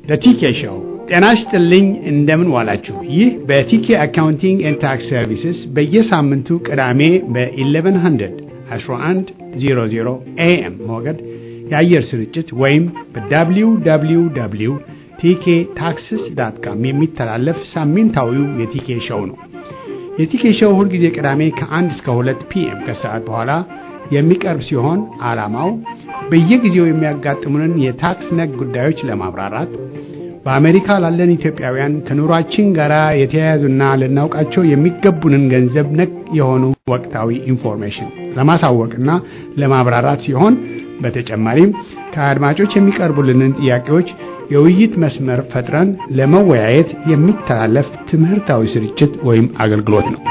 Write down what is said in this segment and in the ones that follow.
በቲኬ ሾው ጤና ይስጥልኝ። እንደምን ዋላችሁ? ይህ በቲኬ አካውንቲንግ ኤንድ ታክስ ሰርቪስስ በየሳምንቱ ቅዳሜ በ1100 1100 ኤኤም ሞገድ የአየር ስርጭት ወይም በwww ቲኬ ታክስስ ዳት ካም የሚተላለፍ ሳምንታዊው የቲኬ ሾው ነው። የቲኬ ሾው ሁልጊዜ ቅዳሜ ከ1 እስከ 2 ፒኤም ከሰዓት በኋላ የሚቀርብ ሲሆን ዓላማው በየጊዜው የሚያጋጥሙንን የታክስ ነክ ጉዳዮች ለማብራራት በአሜሪካ ላለን ኢትዮጵያውያን ከኑሯችን ጋር የተያያዙና ልናውቃቸው የሚገቡንን ገንዘብ ነክ የሆኑ ወቅታዊ ኢንፎርሜሽን ለማሳወቅና ለማብራራት ሲሆን በተጨማሪም ከአድማጮች የሚቀርቡልንን ጥያቄዎች የውይይት መስመር ፈጥረን ለመወያየት የሚተላለፍ ትምህርታዊ ስርጭት ወይም አገልግሎት ነው።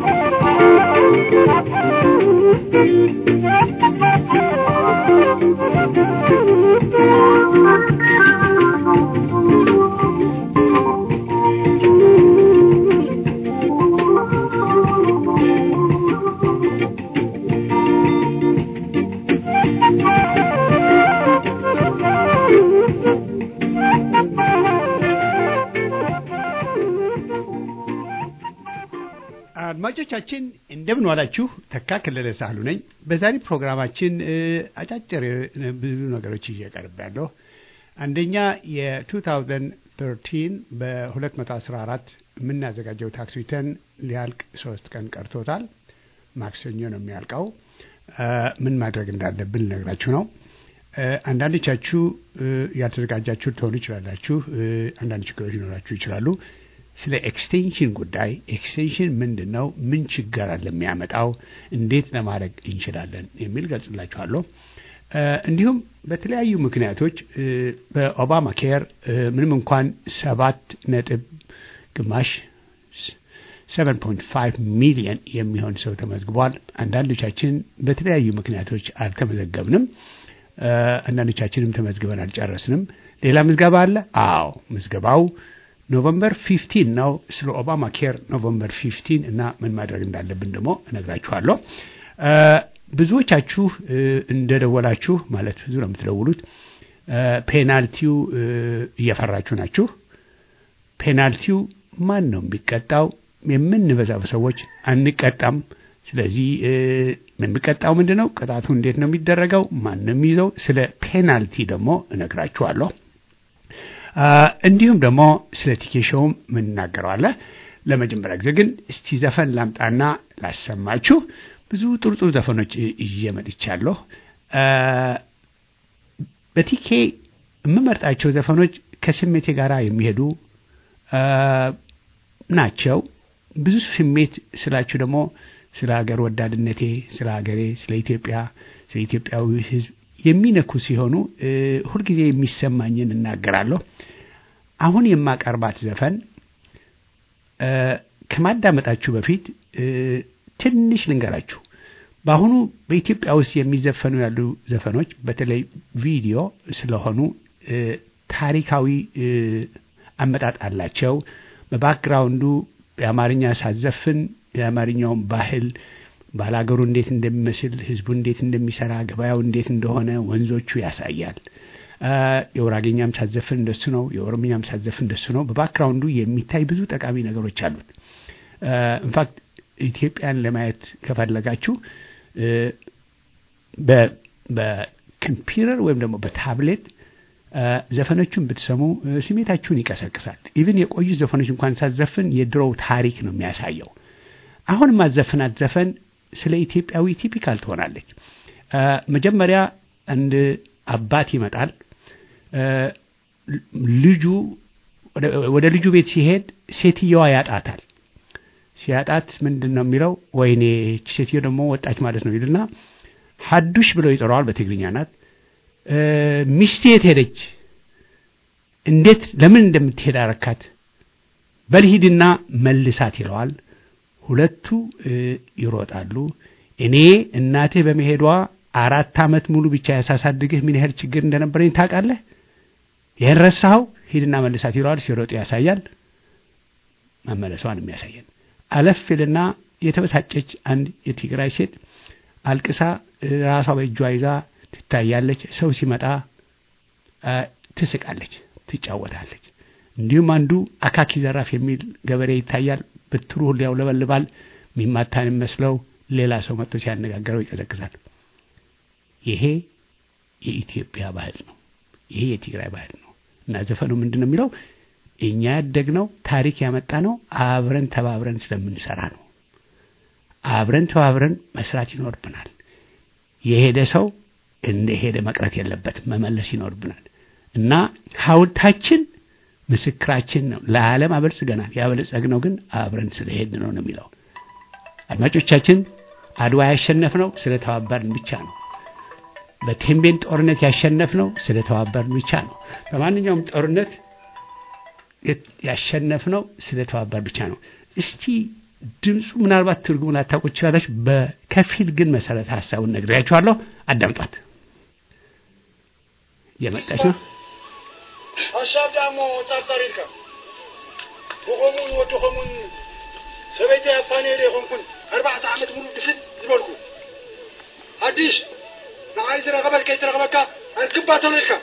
አድማጮቻችን እንደምን ዋላችሁ። ተካ ከለለ ሳህሉ ነኝ። በዛሬ ፕሮግራማችን አጫጭር ብዙ ነገሮች ይዤ ቀርቤያለሁ። አንደኛ የ2013 በ214 የምናዘጋጀው ታክስ ሪተርን ሊያልቅ ሶስት ቀን ቀርቶታል። ማክሰኞ ነው የሚያልቀው። ምን ማድረግ እንዳለብን ልነግራችሁ ነው። አንዳንዶቻችሁ ያልተዘጋጃችሁ ትሆኑ ይችላላችሁ። አንዳንድ ችግሮች ሊኖራችሁ ይችላሉ። ስለ ኤክስቴንሽን ጉዳይ ኤክስቴንሽን ምንድን ነው? ምን ችግር አለ የሚያመጣው? እንዴት ለማድረግ እንችላለን? የሚል ገልጽላችኋለሁ። እንዲሁም በተለያዩ ምክንያቶች በኦባማ ኬር ምንም እንኳን ሰባት ነጥብ ግማሽ 7.5 ሚሊየን የሚሆን ሰው ተመዝግቧል። አንዳንዶቻችን በተለያዩ ምክንያቶች አልተመዘገብንም። አንዳንዶቻችንም ተመዝግበን አልጨረስንም። ሌላ ምዝገባ አለ። አዎ ምዝገባው ኖቨምበር 15 ነው። ስለ ኦባማ ኬር ኖቨምበር 15 እና ምን ማድረግ እንዳለብን ደግሞ እነግራችኋለሁ። ብዙዎቻችሁ እንደደወላችሁ ማለት ብዙ ነው የምትደውሉት። ፔናልቲው እየፈራችሁ ናችሁ። ፔናልቲው ማን ነው የሚቀጣው? የምንበዛው ሰዎች አንቀጣም። ስለዚህ የሚቀጣው ምንድን ነው? ቅጣቱ እንዴት ነው የሚደረገው? ማን ነው የሚይዘው? ስለ ፔናልቲ ደግሞ እነግራችኋለሁ። እንዲሁም ደግሞ ስለ ቲኬሾውም ምን እናገረዋለን። ለመጀመሪያ ጊዜ ግን እስቲ ዘፈን ላምጣና ላሰማችሁ። ብዙ ጥሩ ጥሩ ዘፈኖች ይዤ መጥቻለሁ። በቲኬ የምመርጣቸው ዘፈኖች ከስሜቴ ጋር የሚሄዱ ናቸው። ብዙ ስሜት ስላችሁ ደግሞ ስለ ሀገር ወዳድነቴ፣ ስለ ሀገሬ፣ ስለ ኢትዮጵያ፣ ስለ ኢትዮጵያዊ ሕዝብ የሚነኩ ሲሆኑ ሁልጊዜ የሚሰማኝን እናገራለሁ። አሁን የማቀርባት ዘፈን ከማዳመጣችሁ በፊት ትንሽ ልንገራችሁ። በአሁኑ በኢትዮጵያ ውስጥ የሚዘፈኑ ያሉ ዘፈኖች በተለይ ቪዲዮ ስለሆኑ ታሪካዊ አመጣጥ አላቸው። በባክግራውንዱ የአማርኛ ሳዘፍን የአማርኛውን ባህል ባላገሩ እንዴት እንደሚመስል ህዝቡ እንዴት እንደሚሰራ ገበያው እንዴት እንደሆነ ወንዞቹ ያሳያል። የውራጌኛም ሳዘፍን እንደሱ ነው። የኦሮምኛም ሳዘፍን እንደሱ ነው። በባክግራውንዱ የሚታይ ብዙ ጠቃሚ ነገሮች አሉት። ኢንፋክት ኢትዮጵያን ለማየት ከፈለጋችሁ በኮምፒውተር ወይም ደግሞ በታብሌት ዘፈኖቹን ብትሰሙ ስሜታችሁን ይቀሰቅሳል። ኢቭን የቆዩ ዘፈኖች እንኳን ሳዘፍን የድሮው ታሪክ ነው የሚያሳየው። አሁን ማዘፍናት ዘፈን ስለ ኢትዮጵያዊ ቲፒካል ትሆናለች። መጀመሪያ አንድ አባት ይመጣል። ልጁ ወደ ልጁ ቤት ሲሄድ ሴትየዋ ያጣታል። ሲያጣት ምንድን ነው የሚለው? ወይኔ ሴትዮ ደግሞ ወጣች ማለት ነው ይልና ሀዱሽ ብለው ይጠራዋል። በትግርኛ ናት። ሚስቴ የት ሄደች? እንዴት ለምን እንደምትሄድ አረካት? በልሂድና መልሳት ይለዋል። ሁለቱ ይሮጣሉ። እኔ እናትህ በመሄዷ አራት ዓመት ሙሉ ብቻ ያሳሳድግህ ምን ያህል ችግር እንደነበረኝ ታውቃለህ? ይህን ረሳኸው? ሂድና መልሳት ይለዋል። ሲሮጡ ያሳያል። መመለሷን የሚያሳየን አለፍ ይልና የተበሳጨች አንድ የትግራይ ሴት አልቅሳ ራሷ በእጇ ይዛ ትታያለች። ሰው ሲመጣ ትስቃለች፣ ትጫወታለች። እንዲሁም አንዱ አካኪ ዘራፍ የሚል ገበሬ ይታያል። ብትሩ ሁሉ ያውለበልባል። የሚማታን የሚመስለው ሌላ ሰው መጥቶ ሲያነጋገረው ይቀዘቅዛል። ይሄ የኢትዮጵያ ባህል ነው። ይሄ የትግራይ ባህል ነው እና ዘፈኑ ምንድን ነው የሚለው እኛ ያደግነው ታሪክ ያመጣ ነው አብረን ተባብረን ስለምንሰራ ነው። አብረን ተባብረን መስራት ይኖርብናል። የሄደ ሰው እንደ ሄደ መቅረት የለበትም፣ መመለስ ይኖርብናል እና ሐውልታችን ምስክራችን ነው። ለዓለም አበልጽገናል። ያበለጸግነው ግን አብረን ስለሄድ ነው ነው የሚለው አድማጮቻችን፣ አድዋ ያሸነፍነው ስለተባበርን ብቻ ነው። በቴምቤን ጦርነት ያሸነፍነው ስለተባበርን ብቻ ነው። በማንኛውም ጦርነት ያሸነፍነው ስለተባበር ብቻ ነው። እስቲ ድምፁ ምናልባት ትርጉሙን ላታውቁ ትችላለች። በከፊል ግን መሰረተ ሀሳቡን ነግሬያችኋለሁ። አዳምጧት። የመጣች ነው ሓሳብ ዳሞ ጻርጻር ኢልካ ብኸምኡን ወድኸሙን ሰበይተይ ኣፋነየለ ይኾንኩን ኣርባዕተ ዓመት ሙሉ ድፍት ዝበልኩ ሓድሽ ንዓይ ዝረኸበት ከይትረኸበካ ኣንክባተሎ ኢልካ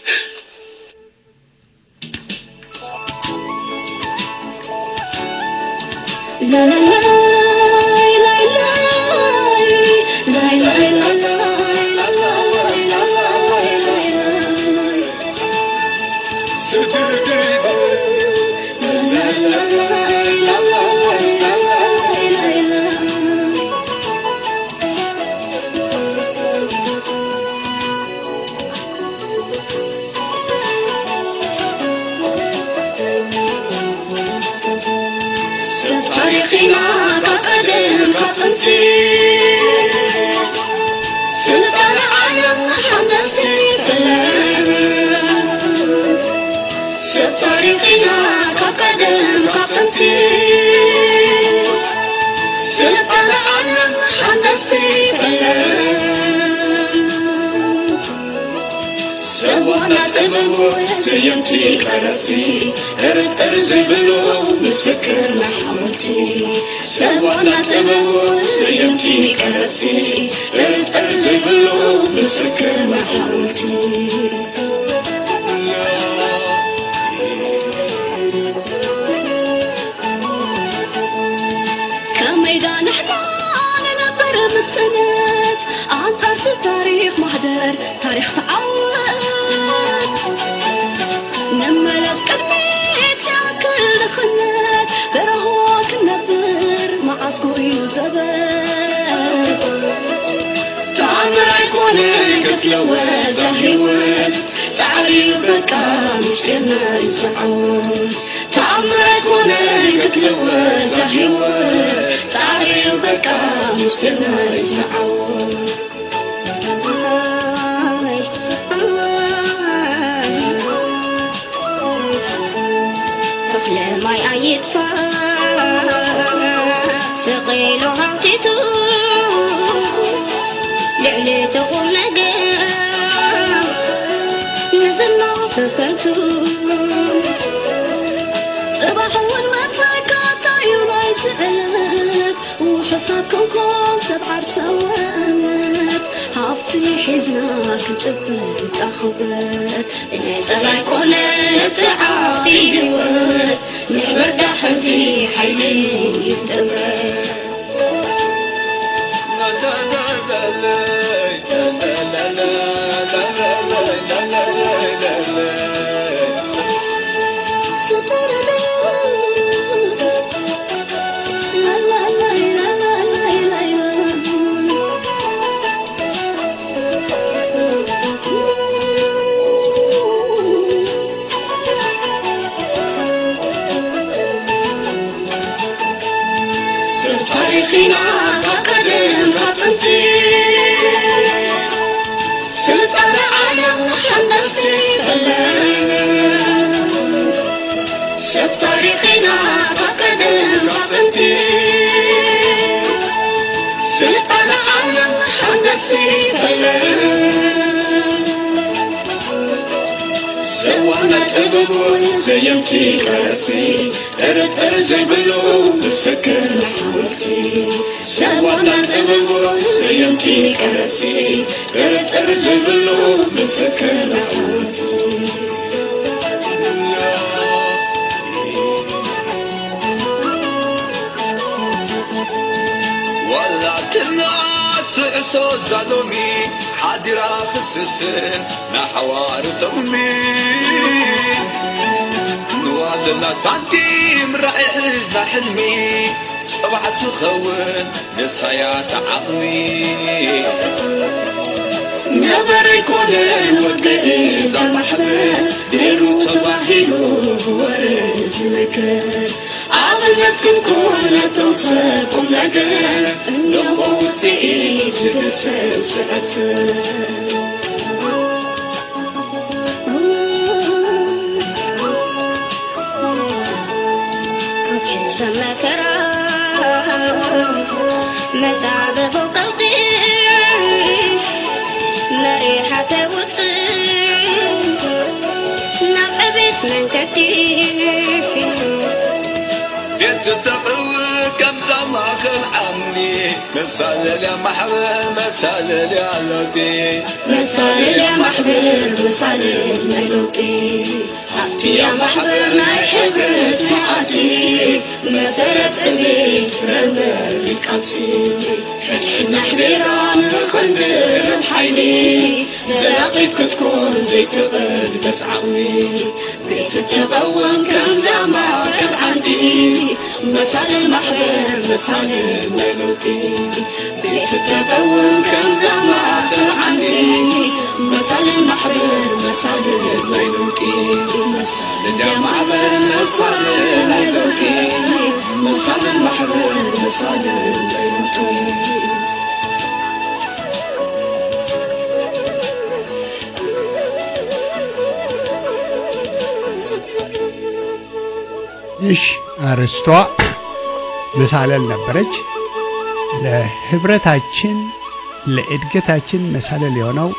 تاريخنا كقدم كطنتي سلطان عالم حدثي شوف تاريخنا كقدم كطنتي سلطان عالم حدثي سوانا تبلو سيمتي كرسي ارد ارزي بلو مسكر لحمتي سوانا تبلو سيمتي كرسي ارد ارزي بلو مسكر لحمتي كميدان نحنا ننبر بالسنة عن طرف تاريخ محضر تاريخ تعود نملس كلميت يا كل خنات برهوك النبر مع صقوي زبر تعمر يكون كتلوى زهيوت سعري بكا مش كنا يسعون تعمر يكون كتلوى زهيوت سعري بكا مش كنا يسعون تخلى ماي عيطفى سقيلو همتتو لعلي تقوم نقام نزلنا فكرتو صباح والمساء قاطعي وراي سألت وحصادكم كون سبع سوات حافظي حزنك جبت أخبت إني سلاي كونت عافي هوت نحبر دحزي حيلي يتمرت تاريخنا كقدم كطنتي سلطان عالم حدثي شوف تاريخنا كقدم كطنتي سلطان عالم حدثي سوانا تبلو زيمتي كرسي ارد ارزي بلو بسكر لحوتي سوانا تبلو زيمتي كرسي ارد ارزي بلو بسكر لحوتي ሎሚ ሓዲራ ክስስን ናሓዋር ጠቕሚ ንዋለላ ሳንቲም ራእይ ሕዝና ሕልሚ ፀባዕ ትኸውን ንሳያ ተዓቕሚ ነበር ኣይኮነን ወግእ ዛማሕበር ነይሩ ተባሂሉ ወርእ ዝምክር ኣብነት ክንኮን ነተውሰብ ቁም ነገር እነሆ ውፅኢት ዝገሰብ ስዕትር መከራ መጣበ ቀውጢ መሪሓተ ውፅእ ናብ ዕቤት መንገዲ ቤት ተቕው ከምዛ ማእኸል ዓምኒ መሳለልያ ማሕበር መሳለልያ ለውጢ መሳለልያ ማሕበር መሳለል ናይ ለውጢ ኣብቲያ ማሕበር ናይ ሕብረት መዓልቲ መሰረት ዕቤት ፍረመር ቃልሲ ሕድሕድና ሕቢራ ንኸንድርብ ሓይሊ ዘላቒት ክትኮን ዘይትቕል በስ ዓቕሚ ቤት ተቐወን ከምዛ ማዕከብ ዓንዲ መሳለል ማሕበር መሳለል ናይ ለውጢ ቤት ተቐወን ከምዛ ማዕከብ ዓንዲ መሳለል ማሕበር መሳለል ናይ ለውጢ መሳለል ያ ማሕበር መሳለል ናይ ለውጢ መሳለል ማሕበር መሳለል ናይ ለውጢ ይሽ አርስቷ መሳለል ነበረች። ለህብረታችን ለእድገታችን መሳለል የሆነው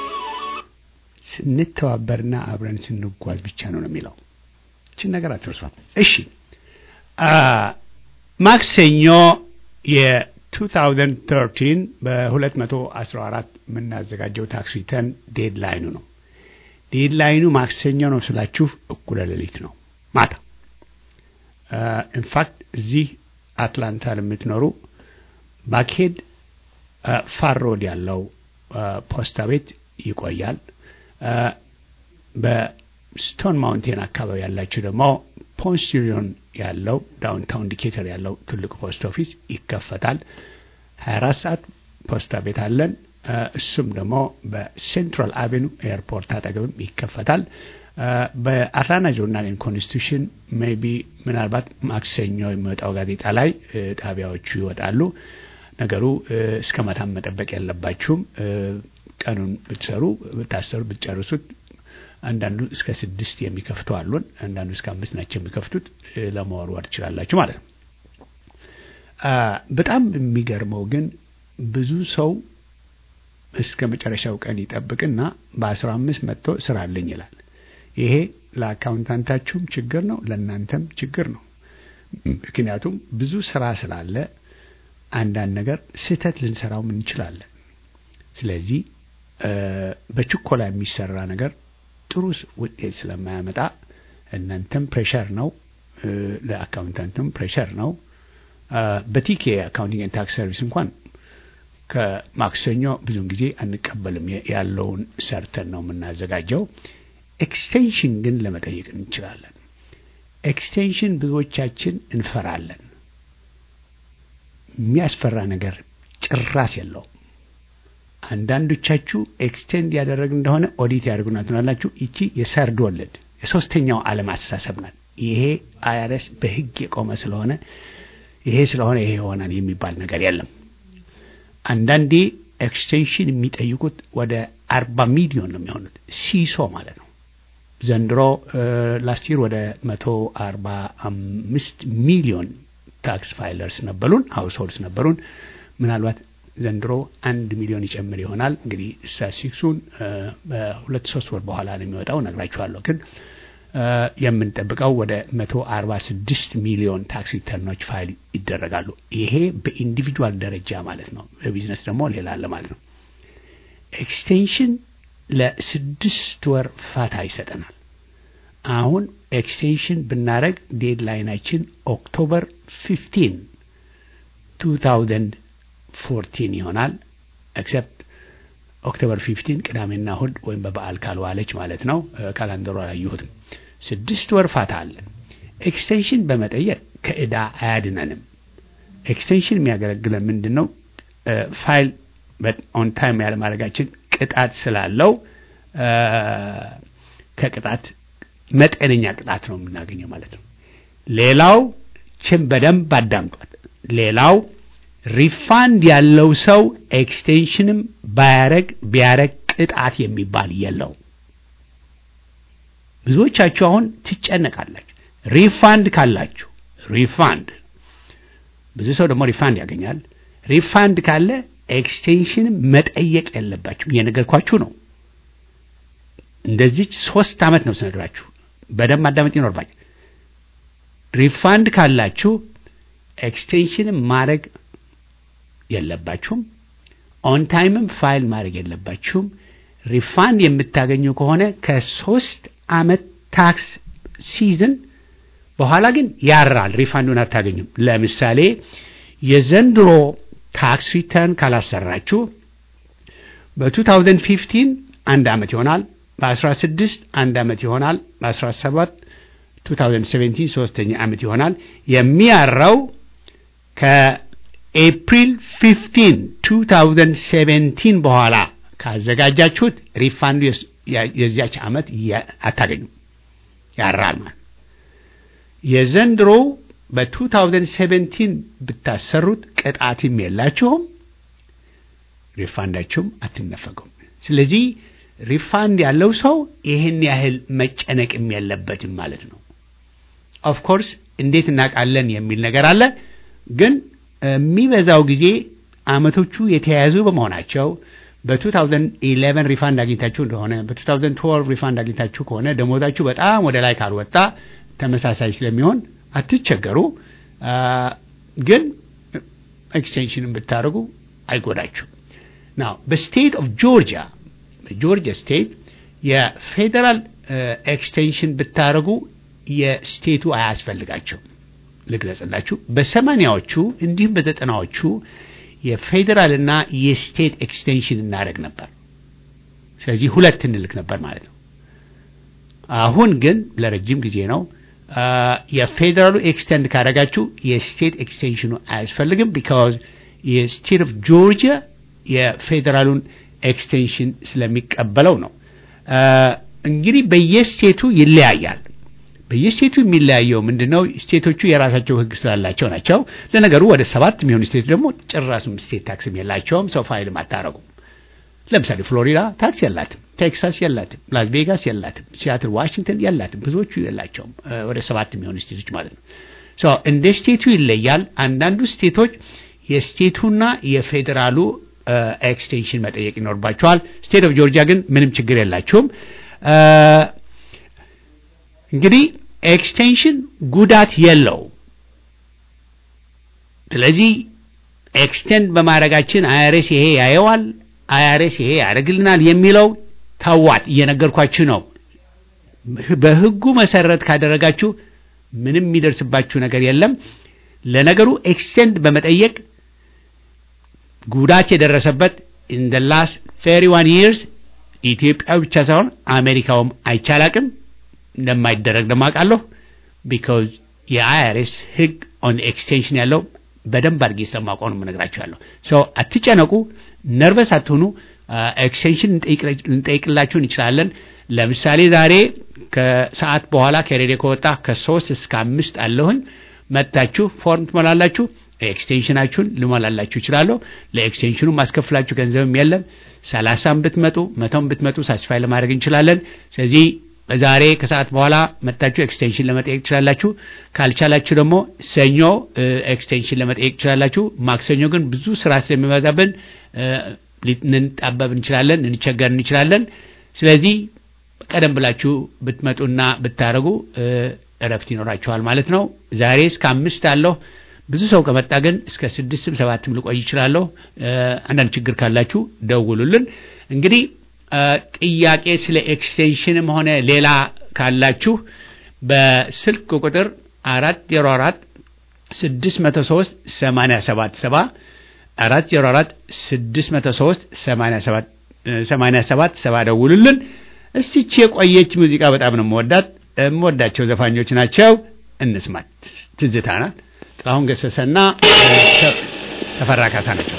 ስንተባበርና አብረን ስንጓዝ ብቻ ነው ነው የሚለው። እችን ነገር አትርሷት። እሺ ማክሰኞ የ2013 በ214 የምናዘጋጀው ታክስ ሪተርን ዴድላይኑ ነው። ዴድላይኑ ማክሰኞ ነው ስላችሁ እኩለ ሌሊት ነው ማታ። ኢንፋክት እዚህ አትላንታ ለምትኖሩ ባክሄድ ፋር ሮድ ያለው ፖስታ ቤት ይቆያል። በስቶን ማውንቴን አካባቢ ያላችሁ ደግሞ ፖንስቲሪዮን ያለው ዳውንታውን ዲኬተር ያለው ትልቁ ፖስት ኦፊስ ይከፈታል። 24 ሰዓት ፖስታ ቤት አለን። እሱም ደግሞ በሴንትራል አቬኑ ኤርፖርት አጠገብም ይከፈታል። በአትላንታ ጆርናል ኤንድ ኮንስቲቱሽን ሜይ ቢ ምናልባት ማክሰኞ የሚወጣው ጋዜጣ ላይ ጣቢያዎቹ ይወጣሉ። ነገሩ እስከ ማታም መጠበቅ የለባችሁም። ቀኑን ብትሰሩ ብታሰሩ ብትጨርሱት አንዳንዱ እስከ ስድስት የሚከፍቱ አሉን። አንዳንዱ እስከ አምስት ናቸው የሚከፍቱት። ለመወርወር ትችላላችሁ ማለት ነው። በጣም የሚገርመው ግን ብዙ ሰው እስከ መጨረሻው ቀን ይጠብቅና በአስራ አምስት መጥቶ ስራ አለኝ ይላል። ይሄ ለአካውንታንታችሁም ችግር ነው፣ ለእናንተም ችግር ነው። ምክንያቱም ብዙ ስራ ስላለ አንዳንድ ነገር ስህተት ልንሰራውም እንችላለን። ስለዚህ በችኮላ የሚሰራ ነገር ጥሩ ውጤት ስለማያመጣ እናንተም ፕሬሸር ነው፣ ለአካውንታንትም ፕሬሸር ነው። በቲኬ አካውንቲንግ ኤንድ ታክስ ሰርቪስ እንኳን ከማክሰኞ ብዙውን ጊዜ አንቀበልም። ያለውን ሰርተን ነው የምናዘጋጀው። ኤክስቴንሽን ግን ለመጠየቅ እንችላለን። ኤክስቴንሽን ብዙዎቻችን እንፈራለን። የሚያስፈራ ነገር ጭራስ የለውም። አንዳንዶቻችሁ ኤክስቴንድ ያደረግ እንደሆነ ኦዲት ያደርጉና ትናላችሁ። ይቺ የሰርድ ወለድ የሶስተኛው ዓለም አስተሳሰብ ናት። ይሄ አይአርኤስ በሕግ የቆመ ስለሆነ ይሄ ስለሆነ ይሄ ይሆናል የሚባል ነገር የለም። አንዳንዴ ኤክስቴንሽን የሚጠይቁት ወደ አርባ ሚሊዮን ነው የሚሆኑት ሲሶ ማለት ነው። ዘንድሮ ላስት ይር ወደ መቶ አርባ አምስት ሚሊዮን ታክስ ፋይለርስ ነበሩን፣ ሀውስሆልድስ ነበሩን። ምናልባት ዘንድሮ አንድ ሚሊዮን ይጨምር ይሆናል። እንግዲህ ስታቲስቲክሱን በሁለት ሶስት ወር በኋላ ነው የሚወጣው ነግራችኋለሁ። ግን የምንጠብቀው ወደ መቶ አርባ ስድስት ሚሊዮን ታክስ ሪተርኖች ፋይል ይደረጋሉ። ይሄ በኢንዲቪጁዋል ደረጃ ማለት ነው። በቢዝነስ ደግሞ ሌላ አለ ማለት ነው። ኤክስቴንሽን ለስድስት ወር ፋታ ይሰጠናል። አሁን ኤክስቴንሽን ብናደረግ ዴድላይናችን ኦክቶበር ፊፍቲን ቱ ታውዘንድ ፎርቲን ይሆናል። ኤክሰፕት ኦክቶበር ፊፍቲን ቅዳሜና እሁድ ወይም በበዓል ካልዋለች ማለት ነው። ካላንደሩ አላየሁትም። ስድስት ወር ፋታ አለን። ኤክስቴንሽን በመጠየቅ ከእዳ አያድነንም። ኤክስቴንሽን የሚያገለግለን ምንድን ነው? ፋይል ኦን ታይም ያለማድረጋችን ቅጣት ስላለው ከቅጣት መጠነኛ ቅጣት ነው የምናገኘው ማለት ነው። ሌላው ችን በደንብ አዳምጧት። ሌላው ሪፋንድ ያለው ሰው ኤክስቴንሽንም ባያረግ ቢያረግ ቅጣት የሚባል የለው። ብዙዎቻችሁ አሁን ትጨነቃላችሁ። ሪፋንድ ካላችሁ ሪፋንድ ብዙ ሰው ደግሞ ሪፋንድ ያገኛል። ሪፋንድ ካለ ኤክስቴንሽንም መጠየቅ የለባችሁ። እየነገርኳችሁ ነው። እንደዚች ሶስት ዓመት ነው ስነግራችሁ። በደንብ ማዳመጥ ይኖርባችሁ። ሪፋንድ ካላችሁ ኤክስቴንሽንም ማድረግ የለባችሁም። ኦን ታይምም ፋይል ማድረግ የለባችሁም። ሪፋንድ የምታገኙ ከሆነ ከሶስት ዓመት ታክስ ሲዝን በኋላ ግን ያራል። ሪፋንዱን አታገኙም። ለምሳሌ የዘንድሮ ታክስ ሪተርን ካላሰራችሁ በ2015 አንድ ዓመት ይሆናል። በ16 አንድ ዓመት ይሆናል። በ17 2017 ሶስተኛ ዓመት ይሆናል። የሚያራው ከኤፕሪል 15 2017 በኋላ ካዘጋጃችሁት ሪፋንዱ የዚያች ዓመት አታገኙም፣ ያራል ማለት የዘንድሮው በ2017 ብታሰሩት ቅጣትም የላችሁም፣ ሪፋንዳችሁም አትነፈጉም። ስለዚህ ሪፋንድ ያለው ሰው ይህን ያህል መጨነቅም የለበትም ማለት ነው። ኦፍኮርስ እንዴት እናውቃለን የሚል ነገር አለ። ግን የሚበዛው ጊዜ አመቶቹ የተያያዙ በመሆናቸው በ2011 ሪፋንድ አግኝታችሁ እንደሆነ በ2012 ሪፋንድ አግኝታችሁ ከሆነ ደሞዛችሁ በጣም ወደ ላይ ካልወጣ ተመሳሳይ ስለሚሆን አትቸገሩ። ግን ኤክስቴንሽንን ብታደርጉ አይጎዳችሁ። ናው በስቴት ኦፍ ጆርጂያ በጆርጂያ ስቴት የፌዴራል ኤክስቴንሽን ብታደርጉ የስቴቱ አያስፈልጋቸው። ልግለጽላችሁ። በሰማኒያዎቹ እንዲሁም በዘጠናዎቹ የፌዴራልና የስቴት ኤክስቴንሽን እናደርግ ነበር። ስለዚህ ሁለት እንልክ ነበር ማለት ነው። አሁን ግን ለረጅም ጊዜ ነው የፌዴራሉ ኤክስቴንድ ካደረጋችሁ የስቴት ኤክስቴንሽኑ አያስፈልግም። ቢካዝ የስቴት ኦፍ ጆርጂያ የፌዴራሉን ኤክስቴንሽን ስለሚቀበለው ነው። እንግዲህ በየስቴቱ ይለያያል። በየስቴቱ የሚለያየው ምንድን ነው? ስቴቶቹ የራሳቸው ሕግ ስላላቸው ናቸው። ለነገሩ ወደ ሰባት የሚሆኑ ስቴት ደግሞ ጭራሱም ስቴት ታክስም የላቸውም። ሰው ፋይልም አታረጉም። ለምሳሌ ፍሎሪዳ ታክስ የላትም፣ ቴክሳስ የላትም፣ ላስ ቬጋስ የላትም፣ ሲያትል ዋሽንግተን የላትም። ብዙዎቹ የላቸውም። ወደ ሰባት የሚሆኑ ስቴቶች ማለት ነው። እንደ ስቴቱ ይለያል። አንዳንዱ ስቴቶች የስቴቱና የፌዴራሉ ኤክስቴንሽን መጠየቅ ይኖርባቸዋል። ስቴት ኦፍ ጆርጂያ ግን ምንም ችግር የላቸውም። እንግዲህ ኤክስቴንሽን ጉዳት የለው። ስለዚህ ኤክስቴንድ በማድረጋችን አይአርኤስ ይሄ ያየዋል፣ አይአርኤስ ይሄ ያደርግልናል የሚለው ተዋት፣ እየነገርኳችሁ ነው። በህጉ መሰረት ካደረጋችሁ ምንም የሚደርስባችሁ ነገር የለም። ለነገሩ ኤክስቴንድ በመጠየቅ ጉዳት የደረሰበት ኢን ደ ላስት ፌሪ ዋን ይርስ ኢትዮጵያ ብቻ ሳይሆን አሜሪካውም አይቻላቅም እንደማይደረግ ደማቃለሁ። ቢካዝ የአይአርኤስ ህግ ኦን ኤክስቴንሽን ያለው በደንብ አድርጌ ስለማውቀው ነው የምነግራችሁ ያለው። ሶ አትጨነቁ፣ ነርቨስ አትሆኑ። ኤክስቴንሽን ልንጠይቅላችሁ እንችላለን። ለምሳሌ ዛሬ ከሰዓት በኋላ ከሬዲዮ ከወጣ ከሶስት እስከ አምስት አለሁኝ። መጥታችሁ ፎርም ትሞላላችሁ። ኤክስቴንሽናችሁን ልሞላላችሁ ይችላለሁ። ለኤክስቴንሽኑ ማስከፍላችሁ ገንዘብም የለም። ሰላሳም ብትመጡ መቶም ብትመጡ ሳስፋይ ለማድረግ እንችላለን። ስለዚህ ዛሬ ከሰዓት በኋላ መጣችሁ ኤክስቴንሽን ለመጠየቅ ትችላላችሁ። ካልቻላችሁ ደግሞ ሰኞ ኤክስቴንሽን ለመጠየቅ ትችላላችሁ። ማክሰኞ ግን ብዙ ስራ ስለሚበዛብን ልንጣበብ እንችላለን፣ እንቸገር እንችላለን። ስለዚህ ቀደም ብላችሁ ብትመጡና ብታደርጉ እረፍት ይኖራችኋል ማለት ነው። ዛሬ እስከ አምስት አለሁ። ብዙ ሰው ከመጣ ግን እስከ ስድስትም ሰባትም ልቆይ ይችላለሁ። አንዳንድ ችግር ካላችሁ ደውሉልን። እንግዲህ ጥያቄ ስለ ኤክስቴንሽንም ሆነ ሌላ ካላችሁ በስልክ ቁጥር አራት ዜሮ አራት ስድስት መቶ ሶስት ሰማንያ ሰባት ሰባ አራት ዜሮ አራት ስድስት መቶ ሶስት ሰማንያ ሰባት ሰማንያ ሰባት ሰባ ደውሉልን። እስቲ ይህች የቆየች ሙዚቃ በጣም ነው የምወዳት የምወዳቸው ዘፋኞች ናቸው። እንስማት። ትዝታ ናት። ጥላሁን ገሰሰና ተፈራ ካሳ ናቸው።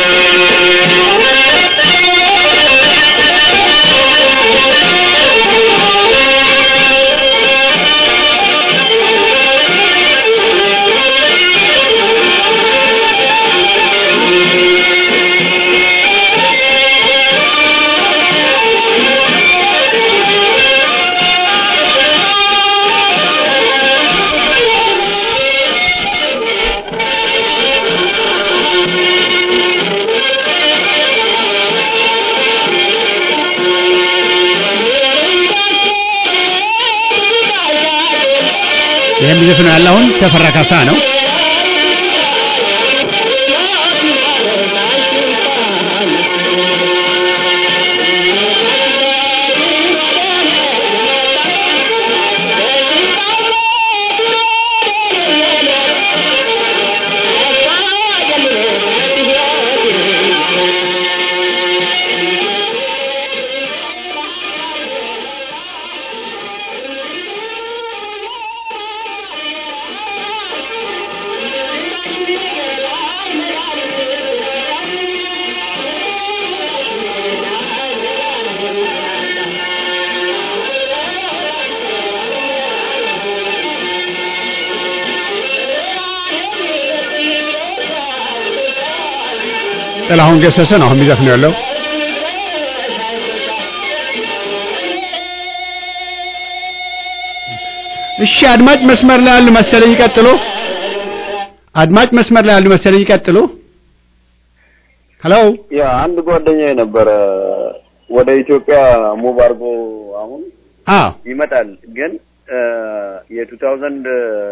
ይህ የሚዘፍነው ያለ አሁን ተፈራ ካሳ ነው። ጥላሁን ገሰሰ ነው አሁን የሚዘፍነው ያለው። እሺ አድማጭ መስመር ላይ ያሉ መሰለኝ ይቀጥሉ። አድማጭ መስመር ላይ ያሉ መሰለኝ ይቀጥሉ። ሄሎ ያ አንድ ጓደኛዬ ነበረ ወደ ኢትዮጵያ ሙቭ አድርጎ አሁን አዎ ይመጣል ግን የቱ ታውዘንድ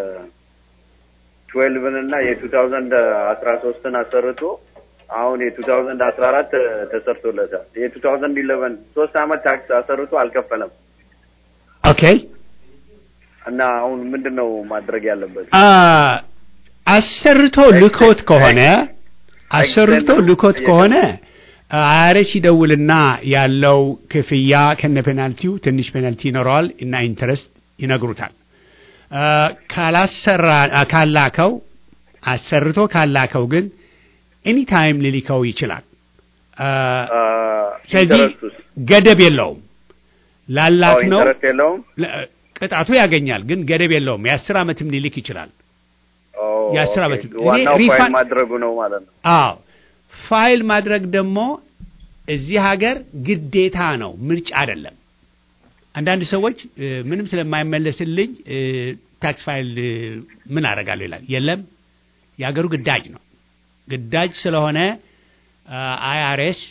ትዌልቭን እና የቱ ታውዘንድ አስራ ሶስትን አሰርቶ አሁን የቱ ታውዘንድ አስራ አራት ተሰርቶለታል። የቱ ታውዘንድ ኢሌቨን ሶስት አመት ታክስ አሰርቶ አልከፈለም ኦኬ እና አሁን ምንድን ነው ማድረግ ያለበት? አ አሰርቶ ልኮት ከሆነ አሰርቶ ልኮት ከሆነ አያሬስ ይደውልና ያለው ክፍያ ከነ ፔናልቲው ትንሽ ፔናልቲ ይኖረዋል እና ኢንተረስት ይነግሩታል። አ፣ ካላሰራ አ፣ ካላከው አሰርቶ ካላከው ግን ኤኒታይም ሊልከው ይችላል። አ፣ አ፣ ስለዚህ ኢንተረስቱስ? ገደብ የለውም። ላላክ አዎ፣ ነው ኢንተረስት የለውም። ለ- ቅጣቱ ያገኛል፣ ግን ገደብ የለውም። የአስር ዓመትም ሊልክ ይችላል። ኦ፣ የአስር ኦኬ። ዓመት እኔ ዋናው ፋይል ሪፋንድ- ማድረጉ ነው ማለት ነው። አዎ ፋይል ማድረግ ደግሞ እዚህ ሀገር ግዴታ ነው፣ ምርጫ አይደለም። አንዳንድ ሰዎች እ፣ ምንም ስለማይመለስልኝ እ፣ ታክስ ፋይል እ፣ ምን አደርጋለሁ ይላል። የለም የሀገሩ ግዳጅ ነው። ግዳጅ ስለሆነ አይአርኤስ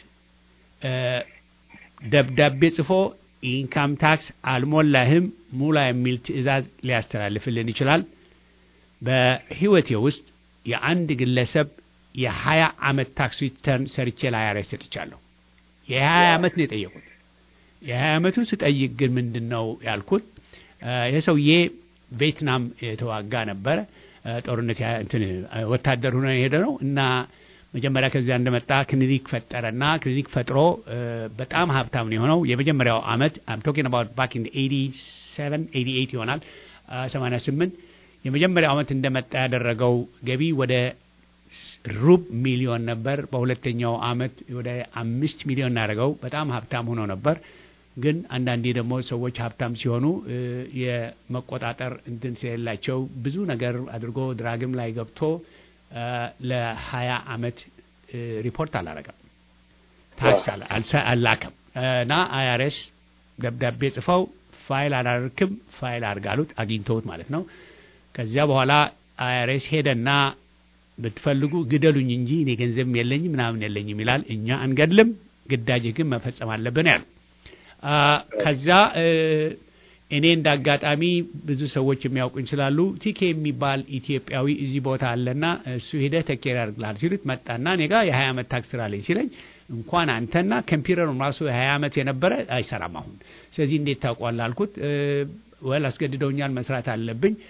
ደብዳቤ ጽፎ ኢንካም ታክስ አልሞላህም ሙላ የሚል ትዕዛዝ ሊያስተላልፍልን ይችላል። በህይወቴ ውስጥ የአንድ ግለሰብ የሀያ ዓመት ታክስ ሪተርን ሰርቼ ለአይአርኤስ ሰጥቻለሁ። የሀያ ዓመት ነው የጠየቁት። የሀያ ዓመቱን ስጠይቅ ግን ምንድን ነው ያልኩት? እ፣ ይህ ሰውዬ ቬትናም የተዋጋ ነበረ። እ፣ ጦርነት ያ- እንትን እ፣ ወታደር ሆኖ የሄደ ነው እና መጀመሪያ ከዚያ እንደመጣ ክሊኒክ ፈጠረና ክሊኒክ ፈጥሮ እ፣ በጣም ሀብታም ነው የሆነው። የመጀመሪያው ዓመት አም ቶኪንግ አባውት ባክ ኢን 87 88 ይሆናል እ፣ 88 የመጀመሪያው ዓመት እንደመጣ ያደረገው ገቢ ወደ ሩብ ሚሊዮን ነበር። በሁለተኛው ዓመት ወደ አምስት ሚሊዮን እናደርገው በጣም ሀብታም ሆኖ ነበር። ግን አንዳንዴ ደግሞ ሰዎች ሀብታም ሲሆኑ እ፣ የመቆጣጠር እንትን ስለሌላቸው ብዙ ነገር አድርጎ ድራግም ላይ ገብቶ እ፣ ለሀያ ዓመት እ፣ ሪፖርት አላረገም፣ ታክስ አላ- አልሰ- አላከም እና አይአርኤስ ደብዳቤ ጽፈው ፋይል አላርክም ፋይል አድርጋሉት አግኝተውት ማለት ነው። ከዚያ በኋላ አይአርኤስ ሄደና ብትፈልጉ ግደሉኝ እንጂ እኔ ገንዘብም የለኝም ምናምን የለኝም ይላል። እኛ አንገድልም፣ ግዳጅህ ግን መፈጸም አለብን ያሉ። አ፣ ከዛ እ፣ እኔ እንደ አጋጣሚ ብዙ ሰዎች የሚያውቁኝ ስላሉ ቲኬ የሚባል ኢትዮጵያዊ እዚህ ቦታ አለና እሱ ሄደህ ተኬር ያደርግልሃል ሲሉት መጣና እኔ ጋር የሀያ ዓመት ታክስ ስራለኝ ሲለኝ እንኳን አንተና ኮምፒውተሩም ራሱ የሀያ ዓመት የነበረ አይሰራም አሁን። ስለዚህ እንዴት ታውቋል አልኩት። ወል አስገድደውኛል፣ መስራት አለብኝ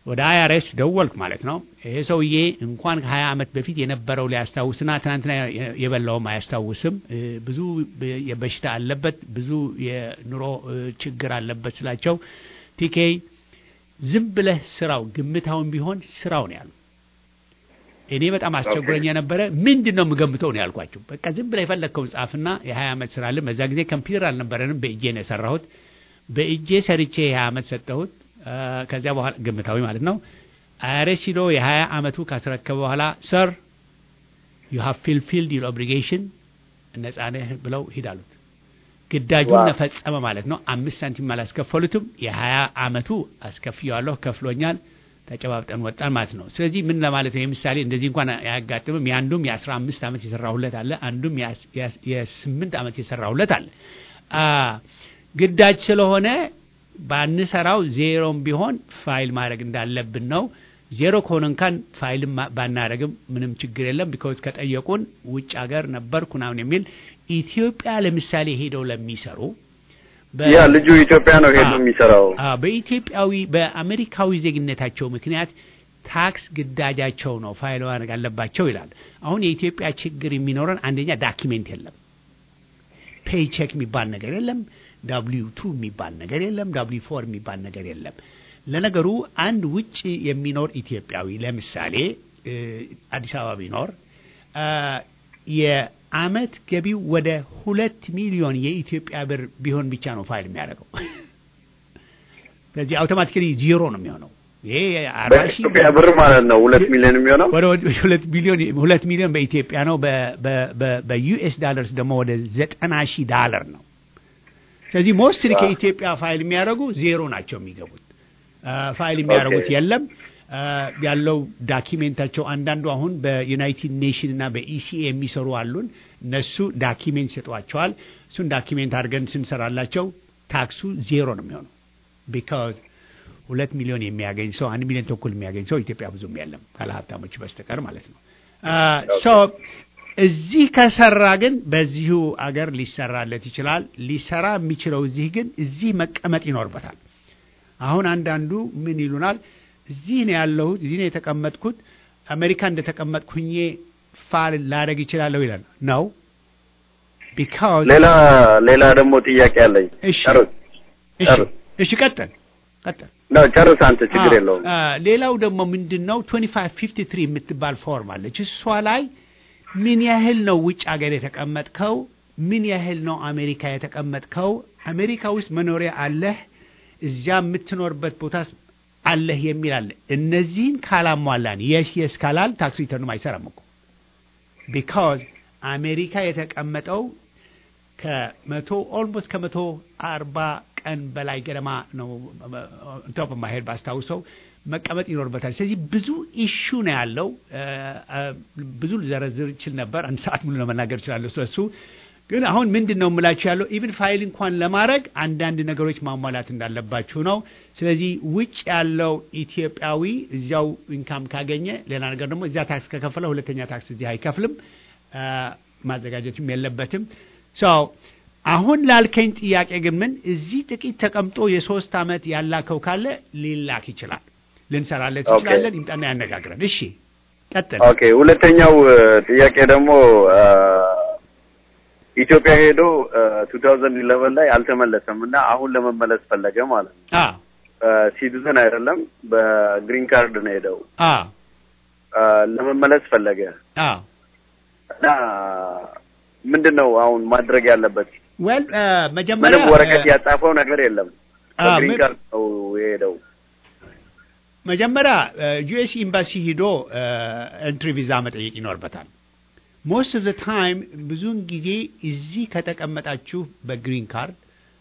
ወደ አይአርኤስ ደወልኩ ማለት ነው። ይሄ ሰውዬ እንኳን ከሀያ ዓመት በፊት የነበረው ሊያስታውስና ትናንትና የበላውም አያስታውስም። እ፣ ብዙ የበሽታ አለበት፣ ብዙ የኑሮ እ፣ ችግር አለበት ስላቸው ቲኬ ዝም ብለህ ስራው ግምታውን ቢሆን ስራው ነው ያሉ። እኔ በጣም አስቸግሮኝ የነበረ ምንድን ነው የምገምተው ነው ያልኳቸው። በቃ ዝም ብለህ የፈለግከውን ጻፍና የሀያ ዓመት ስራ አለ። በዛ ጊዜ ኮምፒውተር አልነበረንም፣ በእጄ ነው የሰራሁት። በእጄ ሰርቼ የሀያ ዓመት ሰጠሁት። አ፣ ከዚያ በኋላ ግምታዊ ማለት ነው። አይአርኤስ ሂዶ የሀያ ዓመቱ ካስረከበ በኋላ ሰር ዩ ሃቭ ፊልፊልድ ዩር ኦብሊጌሽን ነጻ ነህ ብለው ሂድ አሉት። ግዳጁን ዋው። ነፈጸመ ማለት ነው። አምስት ሳንቲም አላስከፈሉትም። የሀያ ዓመቱ አስከፍየዋለሁ፣ ከፍሎኛል። ተጨባብጠን ወጣን ማለት ነው። ስለዚህ ምን ለማለት ነው? የምሳሌ እንደዚህ እንኳን አያጋጥምም። የአንዱም የአስራ አምስት ዓመት የሰራሁለት አለ፣ አንዱም የአስ- የአስ- የስምንት ዓመት የሰራሁለት አለ። አ ግዳጅ ስለሆነ ባንሰራው ዜሮም ቢሆን ፋይል ማድረግ እንዳለብን ነው። ዜሮ ከሆነ እንኳን ፋይል ባናደረግም ምንም ችግር የለም። ቢኮዝ ከጠየቁን ውጭ ሀገር ነበርኩ ምናምን የሚል ኢትዮጵያ ለምሳሌ ሄደው ለሚሰሩ በ- ያ ልጁ ኢትዮጵያ ነው ሄዶ አ- የሚሰራው። አ፣ በኢትዮጵያዊ በአሜሪካዊ ዜግነታቸው ምክንያት ታክስ ግዳጃቸው ነው ፋይል ማድረግ አለባቸው ይላል። አሁን የኢትዮጵያ ችግር የሚኖረን አንደኛ ዳኪሜንት የለም፣ ፔይቼክ የሚባል ነገር የለም፣ ዳብሊው ቱ የሚባል ነገር የለም፣ ዳብሊው ፎር የሚባል ነገር የለም። ለነገሩ አንድ ውጭ የሚኖር ኢትዮጵያዊ ለምሳሌ እ፣ አዲስ አበባ ቢኖር አ፣ የአመት ገቢው ወደ ሁለት ሚሊዮን የኢትዮጵያ ብር ቢሆን ብቻ ነው ፋይል የሚያደርገው። ስለዚህ አውቶማቲካሊ ዜሮ ነው የሚሆነው። ይሄ አርባ ሺህ በኢትዮጵያ ብር ማለት ነው ሁለት ሚሊዮን የሚሆነው ወደ ሁለት ሚሊዮን ሁለት ሚሊዮን በኢትዮጵያ ነው። በ- በ- በ- በዩኤስ ዳለርስ ደግሞ ወደ ዘጠና ሺህ ዳለር ነው። ስለዚህ ሞስትሊ ከኢትዮጵያ ፋይል የሚያደርጉ ዜሮ ናቸው የሚገቡት። አ፣ ፋይል የሚያደርጉት ኦኬ። የለም አ፣ ያለው ዳኪሜንታቸው አንዳንዱ አሁን በዩናይትድ ኔሽን እና በኢሲኤ የሚሰሩ አሉን። እነሱ ዳኪሜንት ይሰጧቸዋል። እሱን ዳኪሜንት አድርገን ስንሰራላቸው ታክሱ ዜሮ ነው የሚሆነው ቢካዝ ሁለት ሚሊዮን የሚያገኝ ሰው አንድ ሚሊዮን ተኩል የሚያገኝ ሰው ኢትዮጵያ ብዙም የለም ካለ ሀብታሞች በስተቀር ማለት ነው። ሰው እዚህ ከሰራ ግን በዚሁ አገር ሊሰራለት ይችላል። ሊሰራ የሚችለው እዚህ ግን እዚህ መቀመጥ ይኖርበታል። አሁን አንዳንዱ ምን ይሉናል፣ እዚህ ነው ያለሁት፣ እዚህ ነው የተቀመጥኩት፣ አሜሪካ እንደተቀመጥኩ ሁኜ ፋል ላደርግ ይችላለሁ ይላል ነው ቢካዝ ሌላ ሌላ ደግሞ ጥያቄ አለኝ። እሺ ጨርስ እሺ ጨርስ። እሺ ቀጥል ቀጥል ነው ጨርስ አንተ ችግር የለውም። አ፣ ሌላው ደግሞ ምንድን ነው 2553 የምትባል ፎርም አለች። እሷ ላይ ምን ያህል ነው ውጭ ሀገር የተቀመጥከው፣ ምን ያህል ነው አሜሪካ የተቀመጥከው፣ አሜሪካ ውስጥ መኖሪያ አለህ፣ እዚያ የምትኖርበት ቦታ አለህ የሚል አለ። እነዚህን ካላሟላን የስ የስ ካላል ታክስ ሪተርኑም አይሰራም እኮ ቢካዝ አሜሪካ የተቀመጠው ከመቶ ኦልሞስት ከመቶ አርባ ቀን በላይ ገደማ ነው ቶፕ ማሄድ ባስታውሰው መቀመጥ ይኖርበታል። ስለዚህ ብዙ ኢሹ ነው ያለው። እ፣ እ፣ ብዙ ልዘረዝር ይችል ነበር። አንድ ሰዓት ሙሉ ለመናገር እችላለሁ ስለሱ። ግን አሁን ምንድን ነው የምላችሁ ያለው ኢቭን ፋይል እንኳን ለማድረግ አንዳንድ ነገሮች ማሟላት እንዳለባችሁ ነው። ስለዚህ ውጭ ያለው ኢትዮጵያዊ እዚያው ኢንካም ካገኘ ሌላ ነገር ደግሞ እዚያ ታክስ ከከፈለ ሁለተኛ ታክስ እዚህ አይከፍልም። አ፣ ማዘጋጀትም የለበትም። ሰው አሁን ላልከኝ ጥያቄ ግን ምን እዚህ ጥቂት ተቀምጦ የሶስት ዓመት ያላከው ካለ ሊላክ ይችላል፣ ልንሰራለት ኦኬ። እንችላለን። ይምጣና ያነጋግረን። እሺ ቀጥል። ኦኬ ሁለተኛው እ፣ ጥያቄ ደግሞ እ፣ ኢትዮጵያ ሄዶ ቱ ታውዘንድ ኢለቨን ላይ አልተመለሰም እና አሁን ለመመለስ ፈለገ ማለት ነው። አ ሲቲዝን አይደለም በግሪን ካርድ ነው ሄደው አ እ፣ ለመመለስ ፈለገ አ እና ምንድን ነው አሁን ማድረግ ያለበት? ዌል መጀመሪያ ምንም ወረቀት እ፣ ያጻፈው ነገር የለም። አ፣ በግሪን ምን- ካርድ ነው የሄደው። መጀመሪያ ዩኤስ ኤምባሲ ሂዶ ኤንትሪ ቪዛ መጠየቅ ይኖርበታል። ሞስት ኦፍ ዘ ታይም ብዙውን ጊዜ እዚህ ከተቀመጣችሁ በግሪን ካርድ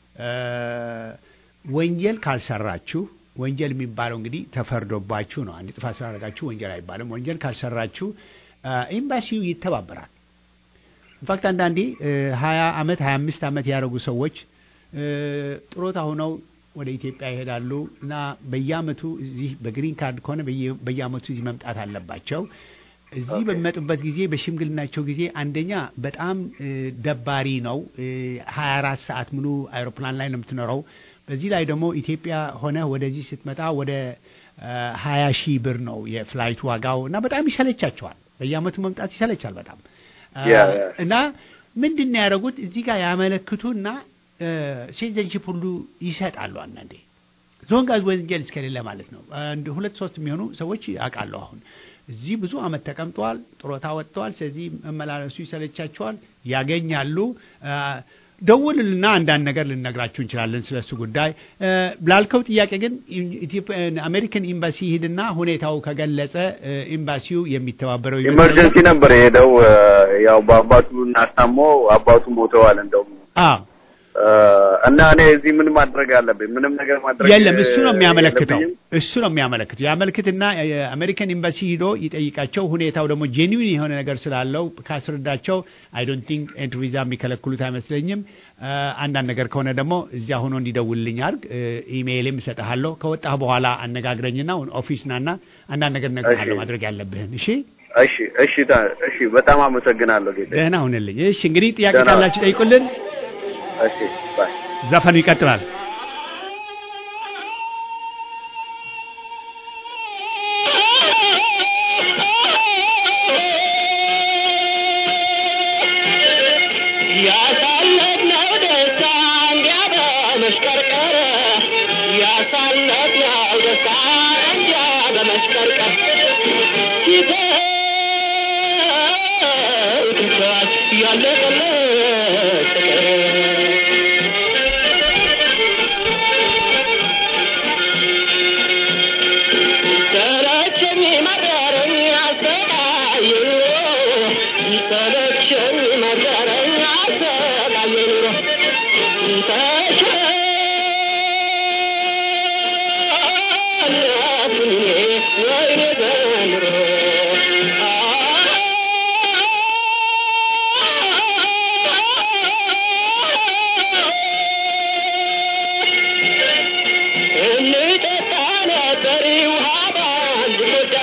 ወንጀል ካልሰራችሁ ወንጀል የሚባለው እንግዲህ ተፈርዶባችሁ ነው። አንድ ጥፋት ስላደረጋችሁ ወንጀል አይባልም። ወንጀል ካልሰራችሁ ኤምባሲው ይተባበራል። ኢንፋክት አንዳንዴ ሀያ አመት ሀያ አምስት አመት ያደረጉ ሰዎች እ፣ ጥሮታ ሆነው ወደ ኢትዮጵያ ይሄዳሉ እና በየአመቱ እዚህ በግሪን ካርድ ከሆነ በየ- በየአመቱ እዚህ መምጣት አለባቸው። እዚህ ኦኬ። በሚመጡበት ጊዜ በሽምግልናቸው ጊዜ አንደኛ በጣም እ፣ ደባሪ ነው። ሀያ አራት ሰዓት ሙሉ አይሮፕላን ላይ ነው የምትኖረው። በዚህ ላይ ደግሞ ኢትዮጵያ ሆነ ወደዚህ ስትመጣ ወደ ሀያ ሺህ ብር ነው የፍላይት ዋጋው እና በጣም ይሰለቻቸዋል። በየአመቱ መምጣት ይሰለቻል በጣም አ፣ ያ፣ ያ። እና ምንድን ነው ያደረጉት እዚህ ጋር ያመለክቱና ሴዘንሽፕ ሁሉ ይሰጣሉ አንዳንዴ ዞንጋዝ ወንጀል እስከሌለ ማለት ነው። አንድ ሁለት ሶስት የሚሆኑ ሰዎች አውቃለሁ። አሁን እዚህ ብዙ አመት ተቀምጠዋል፣ ጥሮታ ወጥተዋል። ስለዚህ መመላለሱ ይሰለቻቸዋል፣ ያገኛሉ። አ፣ ደውልና አንዳንድ ነገር ልነግራችሁ እንችላለን ስለሱ ጉዳይ እ፣ ላልከው ጥያቄ ግን ኢትዮጵያ አሜሪካን ኤምባሲ ሂድና ሁኔታው ከገለጸ እ፣ ኤምባሲው የሚተባበረው ይመስለኛል። ኢመርጀንሲ ነበር የሄደው እ፣ ያው በአባቱን አስታሞ አባቱ ሞተዋል እንደውም አዎ እ፣ እና እኔ እዚህ ምን ማድረግ አለብኝ? ምንም ነገር ማድረግ የለም እሱ ነው እ፣ የሚያመለክተው የለብኝም? እሱ ነው የሚያመለክተው ያመልክትና የአሜሪካን ኤምባሲ ሂዶ ይጠይቃቸው ሁኔታው ደግሞ ጄኒዊን የሆነ ነገር ስላለው ካስረዳቸው አይ ዶንት ቲንክ ኤንትሪ ቪዛ የሚከለክሉት አይመስለኝም እ፣ አንዳንድ ነገር ከሆነ ደግሞ እዚያ ሆኖ እንዲደውልልኝ አድርግ እ፣ ኢሜይልም እሰጥሃለሁ ከወጣህ በኋላ አነጋግረኝና ኦፊስ ናና አንዳንድ ነገር እነግርሃለሁ እሺ። ማድረግ ያለብህን እሺ እሺ እሺ ታ- እሺ በጣም አመሰግናለሁ ጌታ። ደህና ሁንልኝ እሺ እንግዲህ ጥያቄ ደህና። ካላችሁ ጠይቁልን እሺ ባይ ዘፈኑ ይቀጥላል ያሳለፍነው ደስታ እንዲያ በመሽቀርቀር ያሳለፍነው ደስታ እንዲያ በመሽቀርቀር ይተውትቷል ያለቀለት ፍቅር ሰለቸኝ መረረኝ አሰቃየኝ ሰለቸኝ መረረኝ አሰቃየኝ ተሸነፍኩኝ ወይኔ ዘንድሮ እንጠጣ ነበር ውሃ ባንድ ጎዳ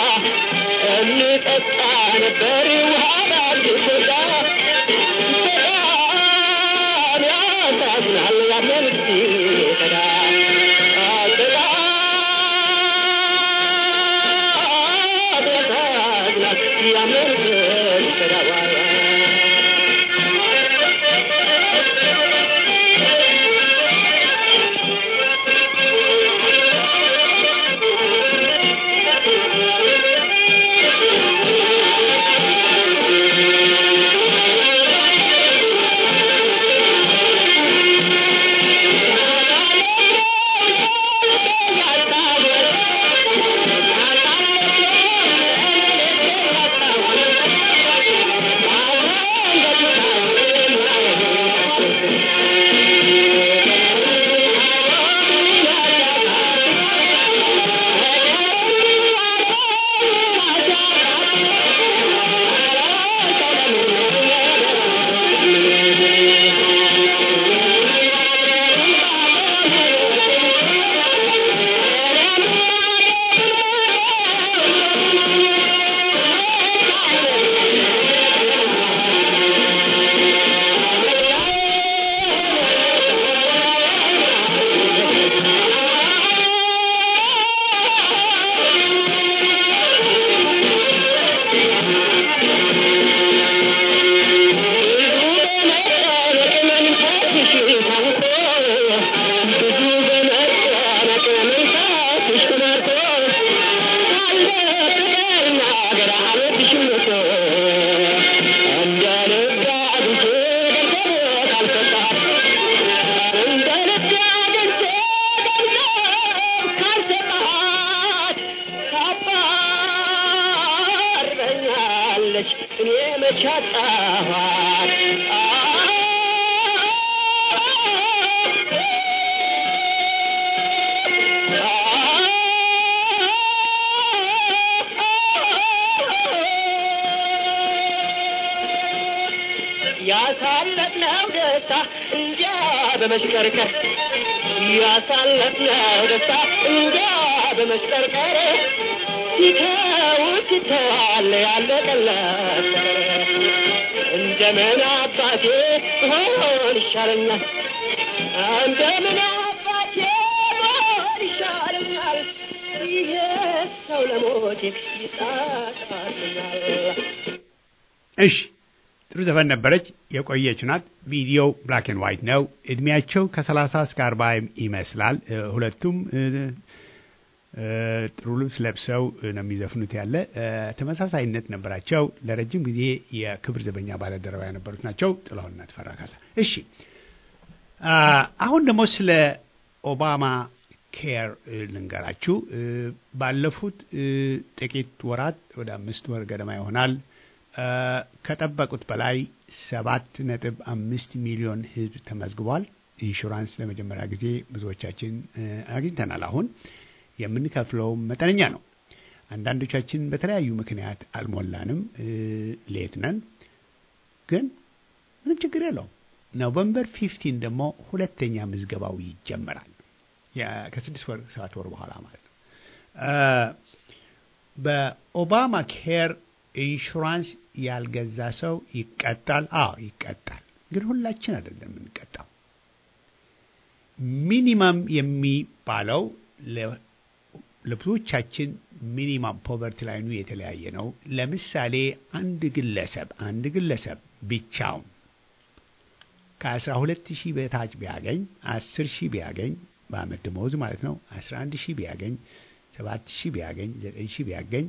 እንጠጣ ነበር ውሃ ባንድ ጎዳ በጣም ያሳዝናል ያለን ሲቀዳ ያሳዝናል ያለን ሲቀዳ እኔ መች አጣኋት ያሳለፍነው ደስታ እንጃ በመሽከርከር ያሳለፍነው ደስታ እንጃ በመሽከርከር ሲተውት ትተዋል ያለቀለት እንደምን አባቴ ሆን ይሻለኛል እንደምን አባቴ ሆን ይሻለኛል ይሄ ሰው ለሞቴ ይጣጣልኛል እሺ ጥሩ ዘፈን ነበረች። የቆየች ናት። ቪዲዮው ብላክ ኤንድ ዋይት ነው። እድሜያቸው ከሰላሳ እስከ አርባ ይመስላል። እ፣ ሁለቱም እ፣ እ፣ ጥሩ ልብስ ለብሰው ነው የሚዘፍኑት ያለ እ፣ ተመሳሳይነት ነበራቸው። ለረጅም ጊዜ የክብር ዘበኛ ባለደረባ የነበሩት ናቸው ጥላሁንና ተፈራ ካሳ። እሺ አ፣ አሁን ደግሞ ስለ ኦባማ ኬር እ፣ ልንገራችሁ። እ፣ ባለፉት እ፣ ጥቂት ወራት ወደ አምስት ወር ገደማ ይሆናል እ፣ ከጠበቁት በላይ ሰባት ነጥብ አምስት ሚሊዮን ሕዝብ ተመዝግቧል። ኢንሹራንስ ለመጀመሪያ ጊዜ ብዙዎቻችን እ፣ አግኝተናል። አሁን የምንከፍለው መጠነኛ ነው። አንዳንዶቻችን በተለያዩ ምክንያት አልሞላንም፣ እ፣ ሌት ነን። ግን ምንም ችግር የለውም። ኖቨምበር ፊፍቲን ደግሞ ሁለተኛ ምዝገባው ይጀመራል። ያ- ከስድስት ወር ሰባት ወር በኋላ ማለት ነው። እ፣ በኦባማ ኬር ኢንሹራንስ ያልገዛ ሰው ይቀጣል። አዎ ይቀጣል። ግን ሁላችን አይደለም የምንቀጣው። ሚኒማም የሚባለው ለ- ለብዙዎቻችን ሚኒማም ፖቨርቲ ላይኑ የተለያየ ነው። ለምሳሌ አንድ ግለሰብ አንድ ግለሰብ ብቻውን ከአስራ ሁለት ሺህ በታች ቢያገኝ አስር ሺህ ቢያገኝ በአመት ደመወዝ ማለት ነው አስራ አንድ ሺህ ቢያገኝ ሰባት ሺህ ቢያገኝ ዘጠኝ ሺህ ቢያገኝ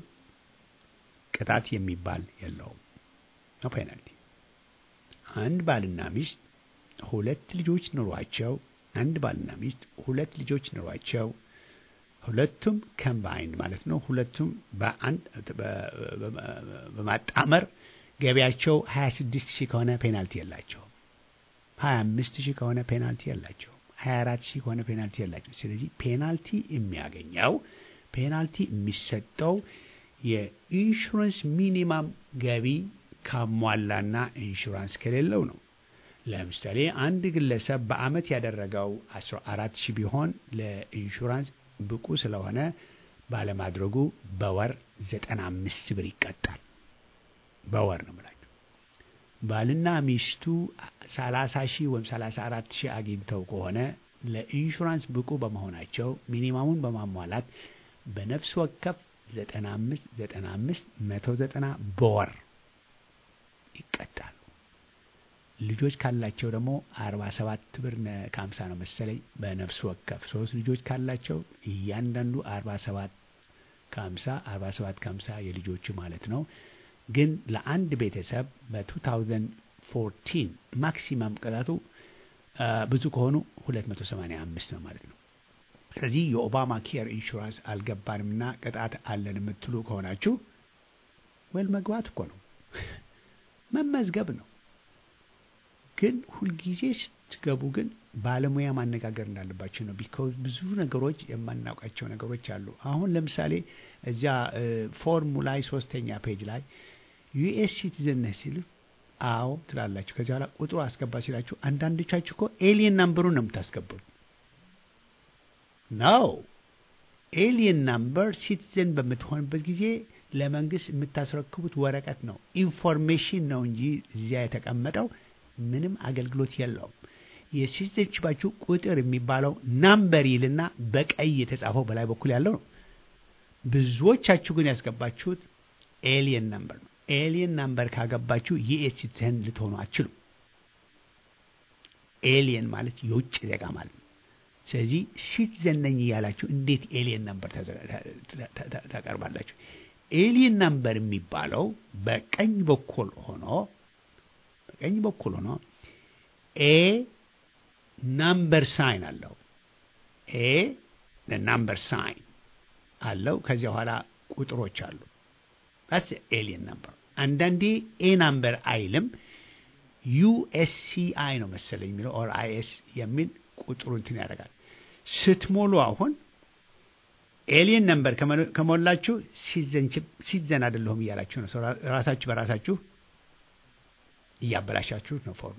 ቅጣት የሚባል የለውም። ነው ፔናልቲ። አንድ ባልና ሚስት ሁለት ልጆች ኑሯቸው አንድ ባልና ሚስት ሁለት ልጆች ኑሯቸው ሁለቱም ከምባይንድ ማለት ነው ሁለቱም በአንድ በ- በ- በማጣመር ገቢያቸው 26 ሺህ ከሆነ ፔናልቲ የላቸውም። 25 ሺህ ከሆነ ፔናልቲ የላቸውም። 24 ሺህ ከሆነ ፔናልቲ የላቸውም። ስለዚህ ፔናልቲ የሚያገኘው ፔናልቲ የሚሰጠው የኢንሹራንስ ሚኒማም ገቢ ካሟላና ኢንሹራንስ ከሌለው ነው። ለምሳሌ አንድ ግለሰብ በአመት ያደረገው 14 ሺህ ቢሆን ለኢንሹራንስ ብቁ ስለሆነ ባለማድረጉ በወር 95 ብር ይቀጣል። በወር ነው የምላቸው። ባልና ሚስቱ 30 ሺህ ወይም 34 ሺህ አግኝተው ከሆነ ለኢንሹራንስ ብቁ በመሆናቸው ሚኒማሙን በማሟላት በነፍስ ወከፍ 95 95 190 በወር ይቀጣሉ። ልጆች ካላቸው ደግሞ 47 ብር ነ- ከ50 ነው መሰለኝ በነፍስ ወከፍ ሶስት ልጆች ካላቸው እያንዳንዱ 47 ከ50 47 ከ50 የልጆቹ ማለት ነው። ግን ለአንድ ቤተሰብ በ2014 ማክሲማም ቅጣቱ አ፣ ብዙ ከሆኑ 285 ነው ማለት ነው። ስለዚህ የኦባማ ኬር ኢንሹራንስ አልገባንምና ቅጣት አለን የምትሉ ከሆናችሁ ወል መግባት እኮ ነው መመዝገብ ነው። ግን ሁልጊዜ ስትገቡ ግን ባለሙያ ማነጋገር እንዳለባቸው ነው። ቢካውዝ ብዙ ነገሮች የማናውቃቸው ነገሮች አሉ። አሁን ለምሳሌ እዚያ ፎርሙ ላይ ሶስተኛ ፔጅ ላይ ዩኤስ ሲቲዝን ነህ ሲሉ አዎ ትላላችሁ። ከዚህ በኋላ ቁጥሩ አስገባ ሲላችሁ አንዳንዶቻችሁ እኮ ኤሊየን ናምበሩን ነው የምታስገቡት። ነው ኤሊየን ናምበር ሲቲዝን በምትሆንበት ጊዜ ለመንግስት የምታስረክቡት ወረቀት ነው፣ ኢንፎርሜሽን ነው እንጂ እዚያ የተቀመጠው ምንም አገልግሎት የለውም። የሲቲዝንሽፓችሁ ቁጥር የሚባለው ናምበር ይልና በቀይ የተጻፈው በላይ በኩል ያለው ነው። ብዙዎቻችሁ ግን ያስገባችሁት ኤሊየን ናምበር ነው። ኤሊየን ናምበር ካገባችሁ ዩኤስ ሲቲዝን ልትሆኑ አትችሉ። ኤሊየን ማለት የውጭ ዜጋ ማለት ነው። ስለዚህ ሲቲዘን ነኝ እያላችሁ እንዴት ኤሊየን ናምበር ታቀርባላችሁ? ኤሊየን ናምበር የሚባለው በቀኝ በኩል ሆኖ በቀኝ በኩል ሆኖ ኤ ናምበር ሳይን አለው። ኤ ናምበር ሳይን አለው። ከዚያ በኋላ ቁጥሮች አሉ። ስ ኤሊየን ናምበር። አንዳንዴ ኤ ናምበር አይልም ዩኤስሲአይ ነው መሰለኝ የሚለው ኦር አይኤስ የሚል ቁጥሩ እንትን ያደርጋል። ስትሞሉ አሁን ኤሊየን ነምበር ከሞላችሁ ሲዘን አይደለሁም እያላችሁ ነው። ራሳችሁ በራሳችሁ እያበላሻችሁ ነው ፎርሙ።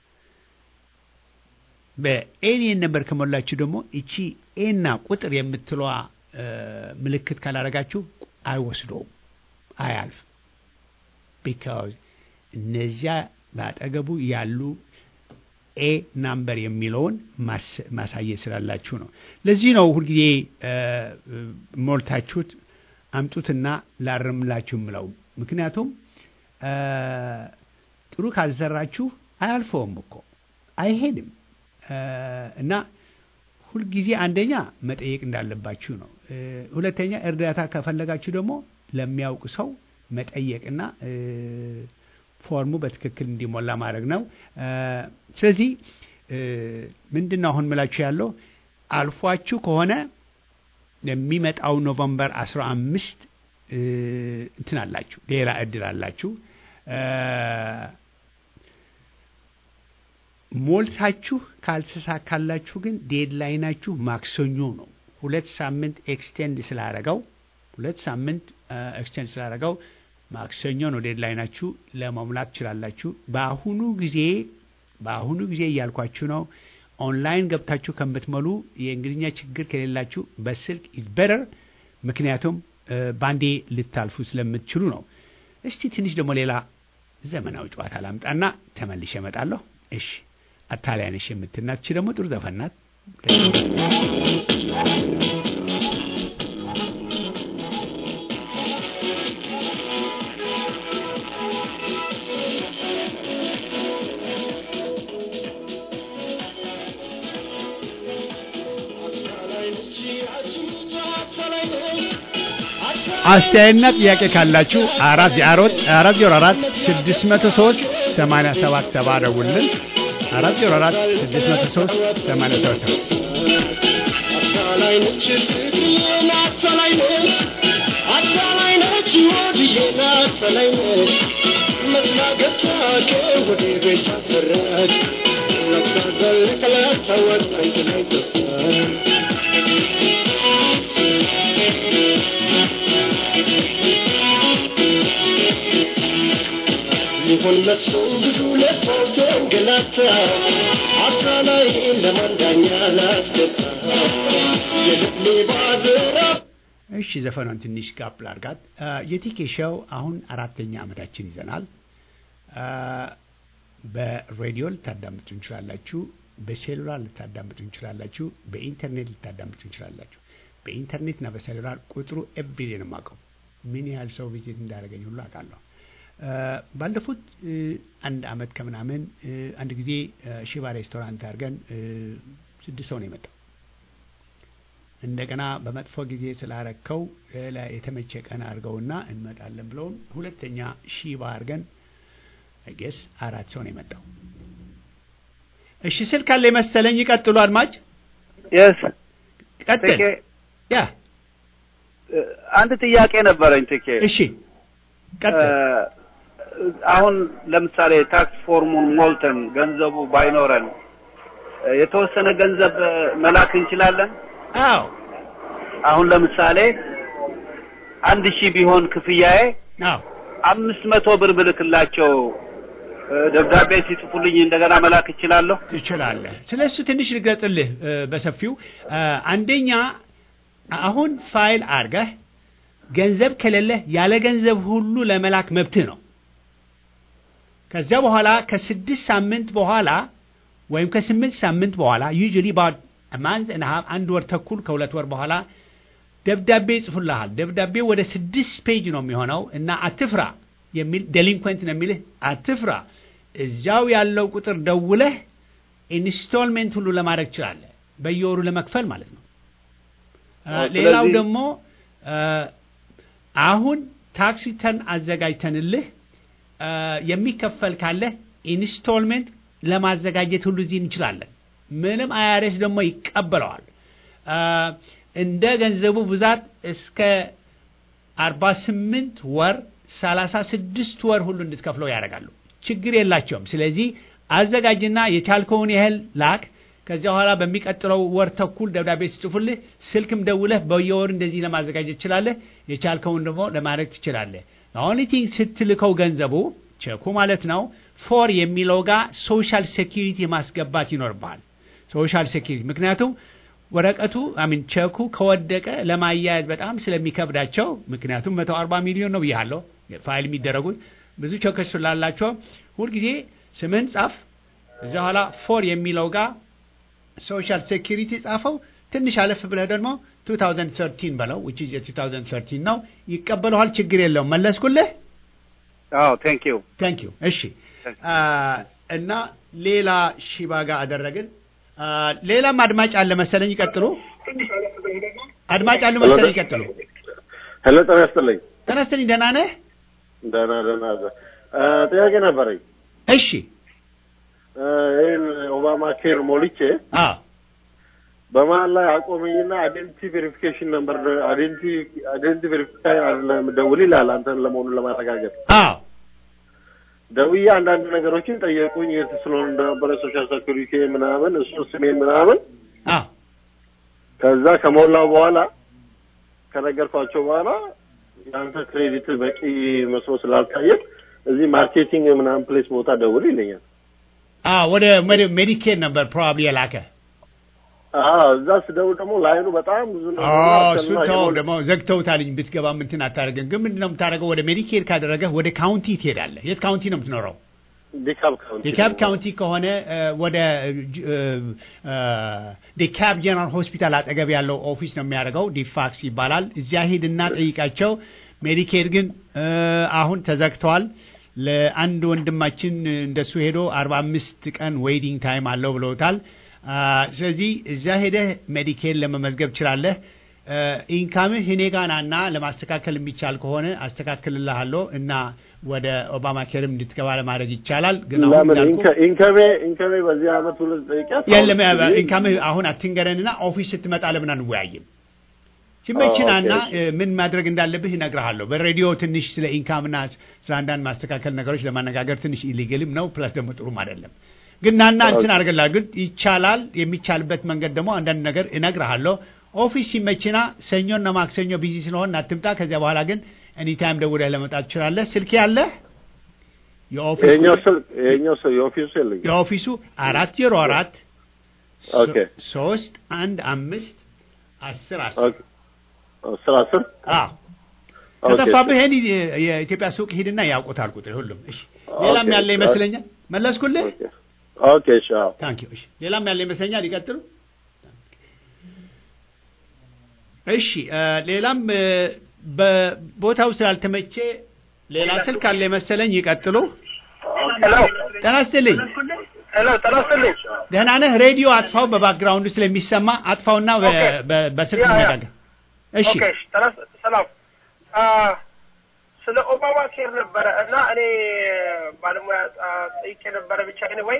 በኤሊየን ነምበር ከሞላችሁ ደግሞ እቺ ኤና ቁጥር የምትለዋ ምልክት ካላረጋችሁ አይወስደውም አያልፍ ቢካዝ እነዚያ በአጠገቡ ያሉ ኤ ናምበር የሚለውን ማስ- ማሳየት ስላላችሁ ነው። ለዚህ ነው ሁልጊዜ እ፣ እ፣ ሞልታችሁት አምጡትና ላርምላችሁ ምለው። ምክንያቱም እ፣ ጥሩ ካልሰራችሁ አያልፈውም እኮ አይሄድም እ፣ እና ሁልጊዜ አንደኛ መጠየቅ እንዳለባችሁ ነው። እ፣ ሁለተኛ እርዳታ ከፈለጋችሁ ደግሞ ለሚያውቅ ሰው መጠየቅና እ፣ ፎርሙ በትክክል እንዲሞላ ማድረግ ነው። እ፣ ስለዚህ እ፣ ምንድን ነው አሁን ምላችሁ ያለው አልፏችሁ ከሆነ የሚመጣው ኖቨምበር አስራ አምስት እንትን አላችሁ ሌላ እድል አላችሁ እ፣ ሞልታችሁ ካልተሳካላችሁ ግን ዴድላይናችሁ ማክሰኞ ነው። ሁለት ሳምንት ኤክስቴንድ ስላረገው ሁለት ሳምንት ኤክስቴንድ ስላረገው ማክሰኞ ነው ዴድላይናችሁ ለመሙላት ትችላላችሁ። በአሁኑ ጊዜ በአሁኑ ጊዜ እያልኳችሁ ነው። ኦንላይን ገብታችሁ ከምትሞሉ የእንግሊዝኛ ችግር ከሌላችሁ በስልክ ኢዝ ቤተር፣ ምክንያቱም እ፣ ባንዴ ልታልፉ ስለምትችሉ ነው። እስቲ ትንሽ ደግሞ ሌላ ዘመናዊ ጨዋታ ላምጣና ተመልሼ እመጣለሁ። እሺ አታሊያንሽ የምትናች ደግሞ ጥሩ ዘፈን ናት። አስተያየትና ጥያቄ ካላችሁ አራት አሮት አራት ዜሮ አራት ስድስት መቶ ሶስት ሰማንያ ሰባት ሰባ ደውልን አራት ዜሮ አራት ስድስት መቶ ሶስት ሰማንያ ሰባት ሰባ ይሁን መስሎ ብዙ ለፎቶ ገላታ አካላይ ለማንዳኛ ላስገባ የልብ ባድራ እሺ ዘፈኗን ትንሽ ጋፕ ላርጋት። የቲኬ ሾው አሁን አራተኛ ዓመታችን ይዘናል። አ፣ በሬዲዮ ልታዳምጡ እንችላላችሁ፣ በሴሉላር ልታዳምጡ እንችላላችሁ፣ በኢንተርኔት ልታዳምጡ እንችላላችሁ። በኢንተርኔትና በሴሉላር ቁጥሩ ኤቭሪዴ ነው የማውቀው። ምን ያህል ሰው ቪዚት እንዳደረገኝ ሁሉ አውቃለሁ። አ፣ ባለፉት እ፣ አንድ አመት ከምናምን እ፣ አንድ ጊዜ እ፣ ሽባ ሬስቶራንት አድርገን እ፣ ስድስት ሰው ነው የመጣው። እንደገና በመጥፎ ጊዜ ስላረከው ሌላ የተመቸ ቀን አድርገውና እንመጣለን ብለውን ሁለተኛ ሺባ አድርገን ጌስ አራት ሰው ነው የመጣው። እሺ ስልክ አለ መሰለኝ። ይቀጥሉ አድማጭ የስ ቀጥል። ትኬ ያ አንድ ጥያቄ ነበረኝ ትኬ እሺ ቀጥል። እ፣ አሁን ለምሳሌ ታክስ ፎርሙን ሞልተን ገንዘቡ ባይኖረን እ፣ የተወሰነ ገንዘብ እ፣ መላክ እንችላለን። አዎ አሁን ለምሳሌ አንድ ሺህ ቢሆን ክፍያዬ አዎ አምስት መቶ ብር ብልክላቸው እ፣ ደብዳቤ ሲጽፉልኝ እንደገና መላክ እችላለሁ። ትችላለህ። ስለ እሱ ትንሽ ልግለጽልህ እ፣ በሰፊው እ፣ አንደኛ አሁን ፋይል አድርገህ ገንዘብ ከሌለህ ያለ ገንዘብ ሁሉ ለመላክ መብትህ ነው። ከዚያ በኋላ ከስድስት ሳምንት በኋላ ወይም ከስምንት ሳምንት በኋላ ዩዥሊ ማንት አንድ ወር ተኩል ከሁለት ወር በኋላ ደብዳቤ ይጽፉልሃል። ደብዳቤው ወደ ስድስት ፔጅ ነው የሚሆነው እና አትፍራ የሚል ዴሊንኩዌንት ነው የሚልህ አትፍራ። እዚያው ያለው ቁጥር ደውለህ ኢንስቶልሜንት ሁሉ ለማድረግ ትችላለህ፣ በየወሩ ለመክፈል ማለት ነው። አ፣ አዎ፣ ሌላው ስለዚህ- ደግሞ አ፣ አሁን ታክስ ሪተርን አዘጋጅተንልህ አ፣ የሚከፈል ካለህ ኢንስቶልሜንት ለማዘጋጀት ሁሉ እዚህ እንችላለን። ምንም አይአርኤስ ደግሞ ይቀበለዋል። አ፣ እንደ ገንዘቡ ብዛት እስከ አርባ ስምንት ወር ሰላሳ ስድስት ወር ሁሉ እንድትከፍለው ያደርጋሉ። ችግር የላቸውም። ስለዚህ አዘጋጅና የቻልከውን ያህል ላክ። ከዚያ በኋላ በሚቀጥለው ወር ተኩል ደብዳቤ ሲጽፉልህ ስልክም ደውለህ በየወር እንደዚህ ለማዘጋጀት ትችላለህ። የቻልከውን ደግሞ ለማድረግ ትችላለህ። ኦንሊ ቲንግ ስትልከው ገንዘቡ ቼኩ ማለት ነው ፎር የሚለው ጋር ሶሻል ሴኪሪቲ ማስገባት ይኖርብሃል። ሶሻል ሴኪሪቲ ምክንያቱም ወረቀቱ አሚን ቸኩ ከወደቀ ለማያያዝ በጣም ስለሚከብዳቸው ምክንያቱም መቶ አርባ ሚሊዮን ነው ብያለሁ ፋይል የሚደረጉት ብዙ ቸኮች ስላላቸው ሁልጊዜ ስምህን ጻፍ እዚያ ኋላ ፎር የሚለው ጋር ሶሻል ሴኪሪቲ ጻፈው ትንሽ አለፍ ብለህ ደግሞ 2013 በለው which is የ2013 ነው ይቀበለዋል ችግር የለውም መለስኩልህ አዎ ቴንክ ዩ ታንክ ዩ እሺ አ፣ እና ሌላ ሺባ ጋር አደረግን አ፣ ሌላም አድማጭ አለ መሰለኝ ይቀጥሉ አድማጭ አሉ መሰለኝ ይቀጥሉ ሄሎ ጤና ይስጥልኝ። ተነስተልኝ ደህና ነህ ደህና ደህና እ፣ ጥያቄ ነበረኝ። እሺ እ፣ ይህን ኦባማ ኬር ሞልቼ አ በመሀል ላይ አቆመኝና አይዴንቲቲ ቬሪፊኬሽን ነበር አይዴንቲቲ ቬሪፊካይ አይደለም ደውል ይላል አንተን ለመሆኑን ለማረጋገጥ አ ደውዬ አንዳንድ ነገሮችን ጠየቁኝ። የት ስለሆነ እንደነበረ ሶሻል ሴኩሪቲ ምናምን እሱ ስሜን ምናምን አ ከዛ ከሞላው በኋላ ከነገርኳቸው በኋላ የአንተ ክሬዲት በቂ መስሎ ስላልታየ እዚህ ማርኬቲንግ ምናምን ፕሌስ ቦታ ደውል ይለኛል። አ ወደ ሜዲኬድ ነበር ፕሮባብሊ የላከ አዎ እዛ ስደውል ደግሞ ላይኑ በጣም ብዙ ነው። እሱን ተው ደግሞ ዘግተውታልኝ ብትገባ ምንትን አታደርግም ግን ምንድን ነው የምታደርገው ወደ ሜዲኬድ ካደረገህ ወደ ካውንቲ ትሄዳለህ የት ካውንቲ ነው የምትኖረው ዲካፕ ካውንቲ ዲካብ ካውንቲ ከሆነ እ፣ ወደ ዲካብ ጀነራል ሆስፒታል አጠገብ ያለው ኦፊስ ነው የሚያደርገው ዲፋክስ ይባላል እዚያ ሂድና ጠይቃቸው ሜዲኬድ ግን እ፣ አሁን ተዘግተዋል ለአንድ ወንድማችን እንደሱ ሄዶ አርባ አምስት ቀን ዌይቲንግ ታይም አለው ብለውታል አ፣ ስለዚህ እዚያ ሄደህ ሜዲኬድ ለመመዝገብ ችላለህ እ፣ ኢንካምህ እኔ ጋ ናና ለማስተካከል የሚቻል ከሆነ አስተካክልልሃለሁ እና ወደ ኦባማ ኬርም እንድትገባ ለማድረግ ይቻላል ግን አሁን ለምን እንዳልኩህ ኢንከ- ኢንከሜ ኢንከሜ በዚህ አመት ሁለት ጠይቂያት የለም አሁን ኢንካምህ አሁን አትንገረንና ኦፊስ ስትመጣ ለምን አንወያይም? ሲመችናና ኦኬ፣ እሺ። እ፣ ምን ማድረግ እንዳለብህ እነግርሃለሁ። በሬዲዮ ትንሽ ስለ ኢንካምና ስለ አንዳንድ ማስተካከል ነገሮች ለማነጋገር ትንሽ ኢሊግልም ነው፣ ፕላስ ደግሞ ጥሩም አይደለም። ግን ናና እንትን ኦኬ። አድርግላ ግን ይቻላል። የሚቻልበት መንገድ ደግሞ አንዳንድ ነገር እነግርሃለሁ። ኦፊስ ሲመችና ሰኞና ማክሰኞ ቢዚ ስለሆን አትምጣ። ከዚያ በኋላ ግን ኤኒታይም ደውለህ ለመጣት ትችላለህ። ስልክ ያለህ የኦፊስ ይሄኛው ስልክ ይሄኛው ሰው የኦፊሱ የለኝም። የኦፊሱ አራት ዜሮ አራት ኦኬ ሶስት አንድ አምስት አስር አስር ኦኬ አስር አስር አዎ ኦኬ፣ ከጠፋብህ ይሄን የኢትዮጵያ ሱቅ ሂድና ያውቁታል ቁጥር ሁሉም እሺ ሌላም ኦኬ፣ ያለ ይመስለኛል መለስኩልህ ኦኬ ኦኬ እሺ አዎ ታንክ ዩ እሺ ሌላም ያለ ይመስለኛል ይቀጥሉ እሺ እ፣ ሌላም እ፣ በቦታው ስላልተመቼ ሌላ ስልክ አለ መሰለኝ ይቀጥሉ ሄሎ ጤና ይስጥልኝ ሄሎ ጤና ይስጥልኝ። ደህና ነህ ሬዲዮ አጥፋው በባክግራውንዱ ስለሚሰማ አጥፋውና በ- ኦኬ። በ- በስልክ ያ፣ ያ። እንነጋገር እሺ ኦኬ እሺ፣ ጤና ይስ- ሰላም አ፣ ስለ ኦባማ ኬር ነበረ እና እኔ ባለሙያ አ፣ ጠይቄ ነበረ ብቻ ወይ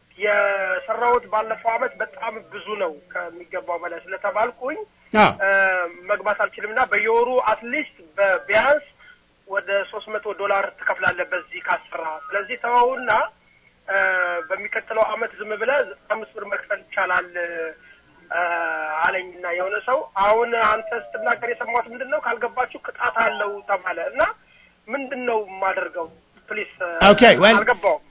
የሰራሁት ባለፈው አመት በጣም ብዙ ነው ከሚገባው በላይ ስለተባልኩኝ አዎ አ፣ መግባት አልችልም እና በየወሩ አትሊስት ቢያንስ ወደ ሶስት መቶ ዶላር ትከፍላለህ በዚህ ካሰራ። ስለዚህ ተወውና አ፣ በሚቀጥለው አመት ዝም ብለህ አምስት ብር መክፈል ይቻላል አ፣ አለኝና የሆነ ሰው አሁን አንተ ስትናገር የሰማሁት ምንድን ነው ካልገባችሁ ቅጣት አለው ተባለ እና ምንድን ነው የማደርገው? ፕሊስ ኦኬ ዌል አልገባውም።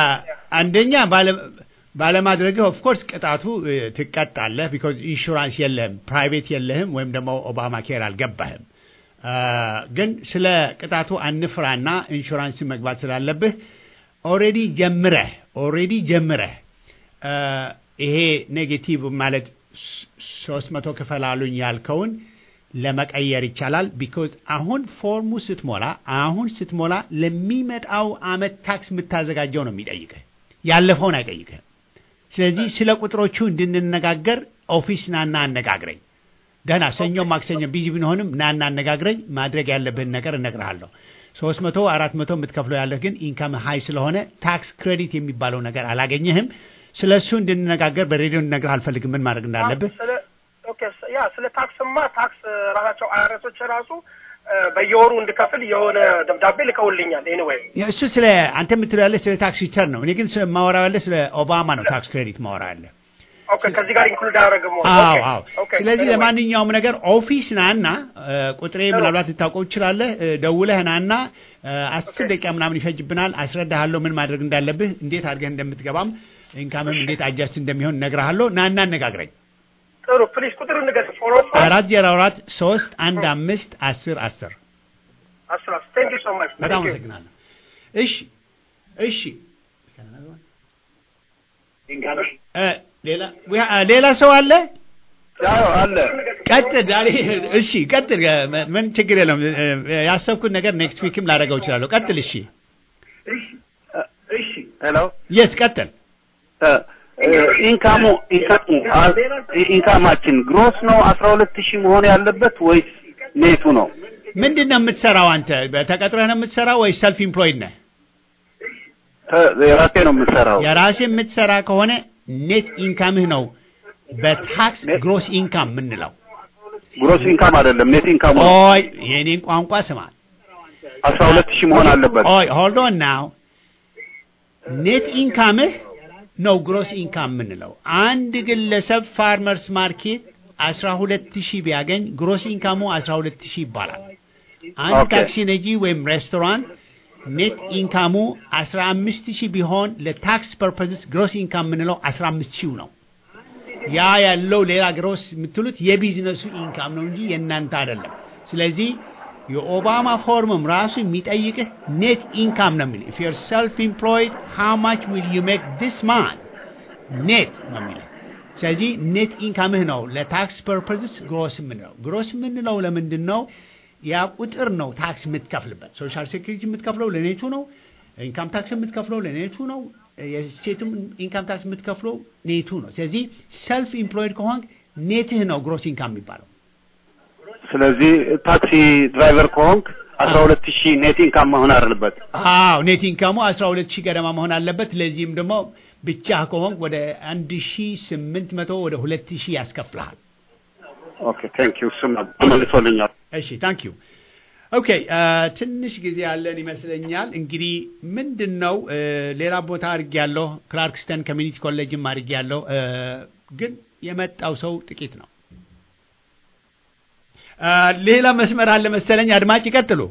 አንደኛ ባለ- ባለማድረግህ ኦፍ ኮርስ ቅጣቱ እ፣ ትቀጣለህ ቢኮዝ ኢንሹራንስ የለህም ፕራይቬት የለህም ወይም ደግሞ ኦባማ ኬር አልገባህም አ፣ ግን ስለ ቅጣቱ አንፍራና ኢንሹራንስ መግባት ስላለብህ ኦሬዲ ጀምረህ ኦሬዲ ጀምረህ አ፣ ይሄ ኔጌቲቭ ማለት ሶስት መቶ ክፈል አሉኝ ያልከውን ለመቀየር ይቻላል። ቢኮዝ አሁን ፎርሙ ስትሞላ አሁን ስትሞላ ለሚመጣው አመት ታክስ የምታዘጋጀው ነው የሚጠይቅህ፣ ያለፈውን አይጠይቅህም። ስለዚህ ስለ ቁጥሮቹ እንድንነጋገር ኦፊስ ናና አነጋግረኝ። ደህና ሰኞ፣ ማክሰኞ ቢዚ ብንሆንም ናና አነጋግረኝ። ማድረግ ያለብህን ነገር እነግርሃለሁ። ሶስት መቶ አራት መቶ የምትከፍለው ያለህ ግን ኢንካም ሀይ ስለሆነ ታክስ ክሬዲት የሚባለው ነገር አላገኘህም። ስለ እሱ እንድንነጋገር በሬዲዮ እንድነግርህ አልፈልግም ምን ማድረግ እንዳለብህ ስለ ኦኬ ስ- ያ ስለ ታክስማ ታክስ ራሳቸው አይአርኤሶች ራሱ እ፣ በየወሩ እንድከፍል የሆነ ደብዳቤ ልከውልኛል። ኤኒዌይ እሱ ስለ አንተ የምትለው ያለ ስለ ታክስ ሪተርን ነው። እኔ ግን ስለ- ማወራው ያለ ስለ ኦባማ ነው። ታክስ ክሬዲት ማወራ ያለ ኦኬ ከዚህ ጋር ኢንክሉድ አያደርግም ወይ? አዎ ኦኬ፣ አዎ። ኦኬ፣ ስለዚህ anyway። ለማንኛውም ነገር ኦፊስ ናና እ፣ ቁጥሬ ምናልባት ልታውቀው ትችላለህ። እ፣ ደውለህ ናና እ፣ አስር ደቂቃ ምናምን ይፈጅብናል። አስረዳሃለሁ ምን ማድረግ እንዳለብህ፣ እንዴት አድርገህ እንደምትገባም ኢንካምም እንዴት አጃስት እንደሚሆን እነግርሃለሁ። ናና አነጋግረኝ። ጥሩ ፕሊዝ ቁጥር ንገር ፎር ኦ ፋይቭ አራት ዜሮ አራት ሶስት አንድ አምስት አስር አስር አስራ ቴንክ ዩ ሶ ማች በጣም አመሰግናለሁ። እሺ እሺ እ ሌላ ዊ- አ- ሌላ ሰው አለ? ያው አለ ቀጥል ዳሪ እሺ ቀጥል እ፣ ምን ችግር የለም እ፣ ያሰብኩት ነገር ኔክስት ዊክም ላደርገው እችላለሁ ቀጥል እሺ እሺ ሄሎ የስ ቀጥል ኢንካሙ ኢንካሙ ኢንካማችን ግሮስ ነው አስራ ሁለት ሺህ መሆን ያለበት ወይስ ኔቱ ነው? ምንድን ነው የምትሰራው አንተ ተቀጥረህ ነው የምትሰራው ወይ ሰልፍ ኢምፕሎይድ ነህ ተ- የራሴ ነው የምሰራው። የራሴ የምትሰራ ከሆነ ኔት ኢንካምህ ነው በታክስ ግሮስ ኢንካም የምንለው ግሮስ ኢንካም አይደለም ኔት ኢንካሙ ነው። ኦይ የእኔን ቋንቋ ስማ አስራ ሁለት ሺህ መሆን አለበት። ኦይ ሆልድ ኦን ናው ኔት ኢንካምህ ነው ግሮስ ኢንካም የምንለው አንድ ግለሰብ ፋርመርስ ማርኬት አስራ ሁለት ሺህ ቢያገኝ ግሮስ ኢንካሙ አስራ ሁለት ሺህ ይባላል አንድ ኦኬ። ታክሲ ነጂ ወይም ሬስቶራንት ኔት ኢንካሙ አስራ አምስት ሺህ ቢሆን ለታክስ ፐርፐዝስ ግሮስ ኢንካም የምንለው አስራ አምስት ሺህ ነው ያ ያለው ሌላ ግሮስ የምትሉት የቢዝነሱ ኢንካም ነው እንጂ የእናንተ አይደለም። ስለዚህ የኦባማ ፎርምም ራሱ የሚጠይቅህ ኔት ኢንካም ነው የሚል ኢፍ ዩር ሰልፍ ኢምፕሎይድ ሃው ማች ዊል ዩ ሜክ ዲስ ማንት ኔት ነው የሚለው። ስለዚህ ኔት ኢንካምህ ነው ለታክስ ፐርፐዝስ ግሮስ የምንለው። ግሮስ የምንለው ለምንድን ነው? ያ ቁጥር ነው ታክስ የምትከፍልበት። ሶሻል ሴኩሪቲ የምትከፍለው ለኔቱ ነው። ኢንካም ታክስ የምትከፍለው ለኔቱ ነው። የስቴትም ኢንካም ታክስ የምትከፍለው ኔቱ ነው። ስለዚህ ሰልፍ ኢምፕሎይድ ከሆንክ ኔትህ ነው ግሮስ ኢንካም የሚባለው። ስለዚህ ታክሲ ድራይቨር ከሆንክ አስራ ሁለት ሺህ ኔት ኢንካም መሆን አለበት። አዎ ኔት ኢንካሙ አስራ ሁለት ሺህ ገደማ መሆን አለበት። ለዚህም ደግሞ ብቻ ከሆንክ ወደ አንድ ሺህ ስምንት መቶ ወደ ሁለት ሺህ ያስከፍልሃል። ኦኬ ቴንክ ዩ እሱም ተመልሶልኛል። እሺ ታንክ ዩ ኦኬ ትንሽ ጊዜ ያለን ይመስለኛል። እንግዲህ ምንድን ነው እ፣ ሌላ ቦታ አድርጌ ያለሁ ክላርክስተን ኮሚኒቲ ኮሌጅም አድርጌ ያለሁ ግን የመጣው ሰው ጥቂት ነው። እ፣ ሌላ መስመር አለ መሰለኝ። አድማጭ ይቀጥሉ።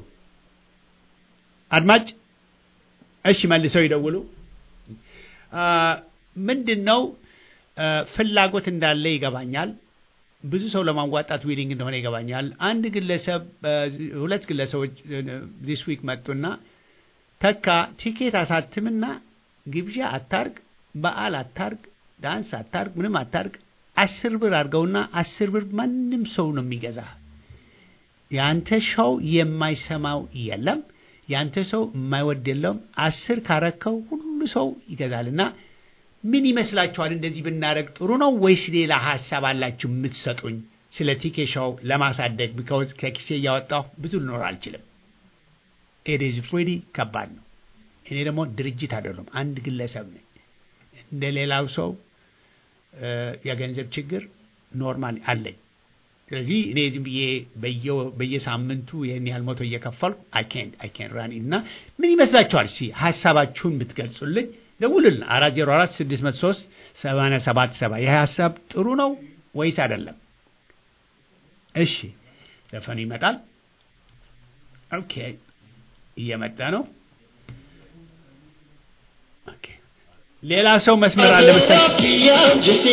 አድማጭ እሺ፣ መልሰው ይደውሉ። እ፣ ምንድን ነው እ፣ ፍላጎት እንዳለ ይገባኛል። ብዙ ሰው ለማዋጣት ዊሊንግ እንደሆነ ይገባኛል። አንድ ግለሰብ እ፣ ሁለት ግለሰቦች ዲስ ዊክ መጡና ተካ ቲኬት አሳትምና ግብዣ አታርግ፣ በዓል አታርግ፣ ዳንስ አታርግ፣ ምንም አታርግ፣ አስር ብር አድርገውና አስር ብር ማንም ሰው ነው የሚገዛ። የአንተ ሾው የማይሰማው የለም፣ የአንተ ሰው የማይወድ የለም። አስር ካረከው ሁሉ ሰው ይገዛልና ምን ይመስላችኋል? እንደዚህ ብናደርግ ጥሩ ነው ወይስ ሌላ ሀሳብ አላችሁ የምትሰጡኝ? ስለ ቲኬሻው ለማሳደግ ቢካውዝ ከኪሴ እያወጣሁ ብዙ ልኖር አልችልም። ኤዴዝ ፍሬዲ ከባድ ነው። እኔ ደግሞ ድርጅት አይደለም፣ አንድ ግለሰብ ነኝ። እንደ ሌላው ሰው እ፣ የገንዘብ ችግር ኖርማል አለኝ። ስለዚህ እኔ ዝም ብዬ በየ- በየሳምንቱ ይህን ያህል መቶ እየከፈልኩ አይኬን አይኬን ራን እና ምን ይመስላችኋል? ሲ ሀሳባችሁን ብትገልጹልኝ ደውሉልን። አራት ዜሮ አራት ስድስት መቶ ሶስት ሰማንያ ሰባት ሰባ ይህ ሀሳብ ጥሩ ነው ወይስ አይደለም? እሺ ዘፈኑ ይመጣል። ኦኬ እየመጣ ነው። ኦኬ ሌላ ሰው መስመር አለ መሰለኝ።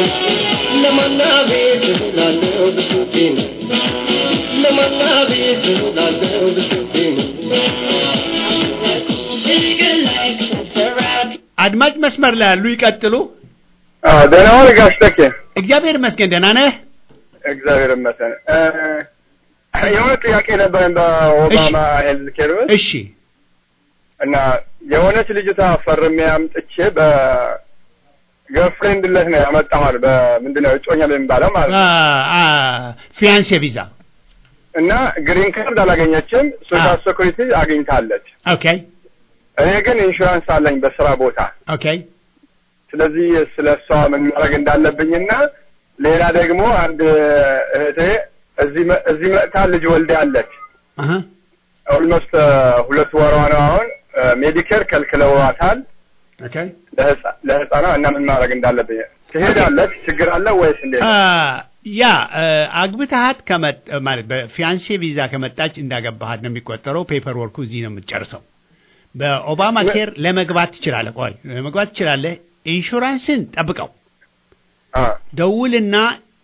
አድማጭ መስመር ላይ ያሉ ይቀጥሉ። ደህና ዋል ጋሽ ተኬ። እግዚአብሔር ይመስገን ደህና ነህ? እግዚአብሔር ይመስገን። እ፣ የሆነ ጥያቄ ነበረን በኦባማ ሄልዝ ኬር ውስጥ እሺ እና የሆነች ልጅቷ ፈርሜ አምጥቼ በገርፍሬንድለት ነው ያመጣኋል። በምንድን ነው እጮኛ በሚባለው ማለት ነው። ፊያንሴ ቪዛ እና ግሪን ካርድ አላገኘችም። ሶሻል ሴኩሪቲ አግኝታለች። ኦኬ እኔ ግን ኢንሹራንስ አለኝ በስራ ቦታ። ኦኬ ስለዚህ ስለ እሷ ምን ማድረግ እንዳለብኝና ሌላ ደግሞ አንድ እህቴ እዚህ መ- እዚህ መጥታ ልጅ ወልዳለች። አሀ ኦልሞስት ሁለት ወሯ ነው አሁን። ሜዲኬር ከልክለዋታል ኦኬ ለህፃ- ለህፃኗ እና ምን ማድረግ እንዳለብኝ ትሄዳለች። ችግር አለ ወይስ እንዴት? አ፣ ያ አ፣ አግብተሃት ከመጥ ማለት በፊያንሴ ቪዛ ከመጣች እንዳገባሃት ነው የሚቆጠረው። ፔፐር ወርኩ እዚህ ነው የምትጨርሰው። በኦባማ ኬር ለመግባት ትችላለህ። ቆይ ለመግባት ትችላለህ። ኢንሹራንስን ጠብቀው አ ደውልና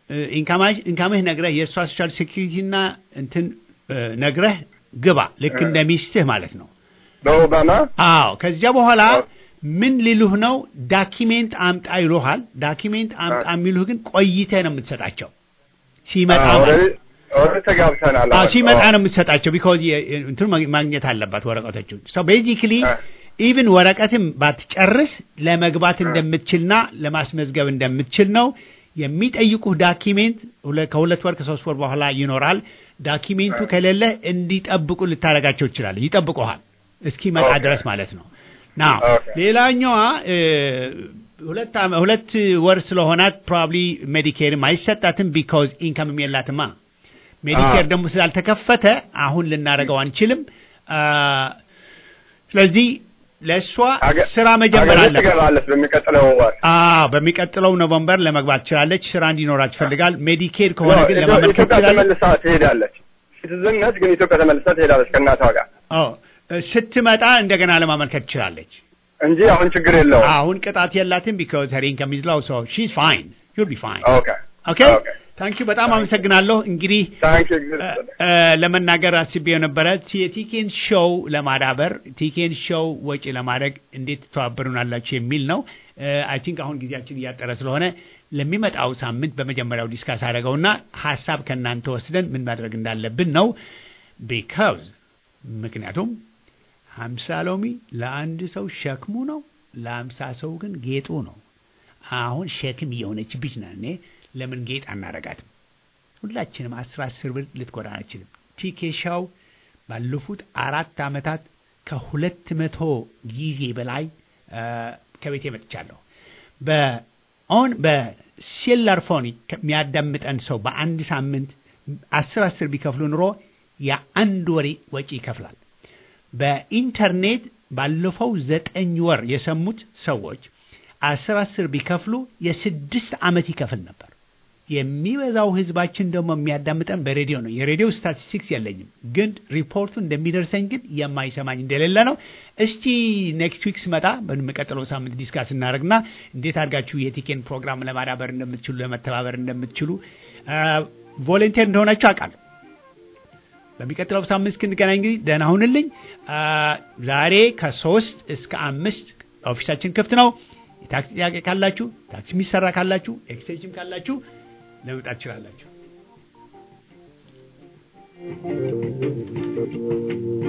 ኢንካምህ ነግረህ የእሷ ሶሻል ሴኪሪቲ እና እንትን እ፣ ነግረህ ግባ ልክ እንደ ሚስትህ ማለት ነው። በኦባማ አዎ ከዚያ በኋላ አዎ። ምን ሊሉህ ነው? ዳኪሜንት አምጣ ይሉሃል። ዳኪሜንት አምጣ የሚሉህ ግን ቆይተህ ነው የምትሰጣቸው ሲመጣ ማለት ነው። ኦልሬዲ ተጋብተናል። አዎ አሁን። ሲመጣ አዎ። ነው የምትሰጣቸው። ቢኮዝ እንትኑ ማግ- ማግኘት አለባት ወረቀቶቹን። ሶ ቤዚክሊ አ። ኢቭን ወረቀትም ባትጨርስ ለመግባት እንደምትችልና ለማስመዝገብ እንደምትችል ነው የሚጠይቁህ። ዳኪሜንት ሁለ- ከሁለት ወር ከሶስት ወር በኋላ ይኖራል። ዳኪሜንቱ ከሌለ እንዲጠብቁ ልታደርጋቸው ይችላል። ይጠብቁሃል እስኪመጣ ኦኬ። ድረስ ማለት ነው። ና ኦኬ። ሌላኛዋ እ፣ ሁለት ዓመ- ሁለት ወር ስለሆናት ፕሮባብሊ ሜዲኬርም አይሰጣትም ቢካዝ ኢንካምም የላትማ። ሜዲኬር ደግሞ ስላልተከፈተ አሁን ልናደርገው አንችልም። አ፣ ስለዚህ ለእሷ አገ- ስራ መጀመር አገር አለበት። ትገባለች በሚቀጥለው ወር። አዎ በሚቀጥለው ኖቨምበር ለመግባት ትችላለች። ስራ እንዲኖራት ይፈልጋል። ሜዲኬድ ከሆነ ነው፣ ግን ኢትዮ- ለማመልከት ኢትዮጵያ ትችላለች። ተመልሳ ትሄዳለች። ሲቲዝን ነች፣ ግን ኢትዮጵያ ተመልሳ ትሄዳለች ከእናቷ ጋር አዎ ስትመጣ እንደገና ለማመልከት ትችላለች። እንጂ አሁን ችግር የለውም። አሁን ቅጣት የላትም ቢካዝ ሄር ኢንካም ኢዝ ሎው ሶ ሺዝ ፋይን ዩል ቢ ፋይን ኦኬ ኦኬ ኦኬ። ታንክ ዩ በጣም አመሰግናለሁ። እንግዲህ ታንክ ዩ እ፣ እ፣ ለመናገር አስቤ የነበረ የቲኬን ሾው ለማዳበር ቲኬን ሾው ወጪ ለማድረግ እንዴት ትተባበሩናላችሁ የሚል ነው። አይ ቲንክ አሁን ጊዜያችን እያጠረ ስለሆነ ለሚመጣው ሳምንት በመጀመሪያው ዲስካስ አደረገውና ሀሳብ ከእናንተ ወስደን ምን ማድረግ እንዳለብን ነው ቢካዝ ምክንያቱም ሀምሳ ሎሚ ለአንድ ሰው ሸክሙ ነው፣ ለሀምሳ ሰው ግን ጌጡ ነው። አሁን ሸክም እየሆነችብኝ ነው። እኔ ለምን ጌጥ አናረጋትም? ሁላችንም አስር አስር ብር ልትጎዳን አይችልም። ቲኬሻው ባለፉት አራት ዓመታት ከሁለት መቶ ጊዜ በላይ አ፣ ከቤቴ መጥቻለሁ። በኦን በሴላር ፎን የሚያዳምጠን ሰው በአንድ ሳምንት አስር አስር ቢከፍሉ ኑሮ የአንድ ወሬ ወጪ ይከፍላል። በኢንተርኔት ባለፈው ዘጠኝ ወር የሰሙት ሰዎች አስር አስር ቢከፍሉ የስድስት ዓመት ይከፍል ነበር። የሚበዛው ህዝባችን ደግሞ የሚያዳምጠን በሬዲዮ ነው። የሬዲዮ ስታቲስቲክስ የለኝም፣ ግን ሪፖርቱ እንደሚደርሰኝ ግን የማይሰማኝ እንደሌለ ነው። እስቲ ኔክስት ዊክ ስመጣ በሚቀጥለው ሳምንት ዲስካስ እናደርግና እንዴት አድርጋችሁ የቲኬን ፕሮግራም ለማዳበር እንደምትችሉ ለመተባበር እንደምትችሉ ቮለንቴር እንደሆናችሁ አውቃለሁ። በሚቀጥለው ሳምንት እስክንገናኝ እንግዲህ ደህና ሁንልኝ። አ፣ ዛሬ ከሶስት እስከ አምስት ኦፊሳችን ክፍት ነው። የታክሲ ጥያቄ ካላችሁ፣ ታክሲ የሚሰራ ካላችሁ፣ ኤክስቴንሽን ካላችሁ ለመምጣት ትችላላችሁ።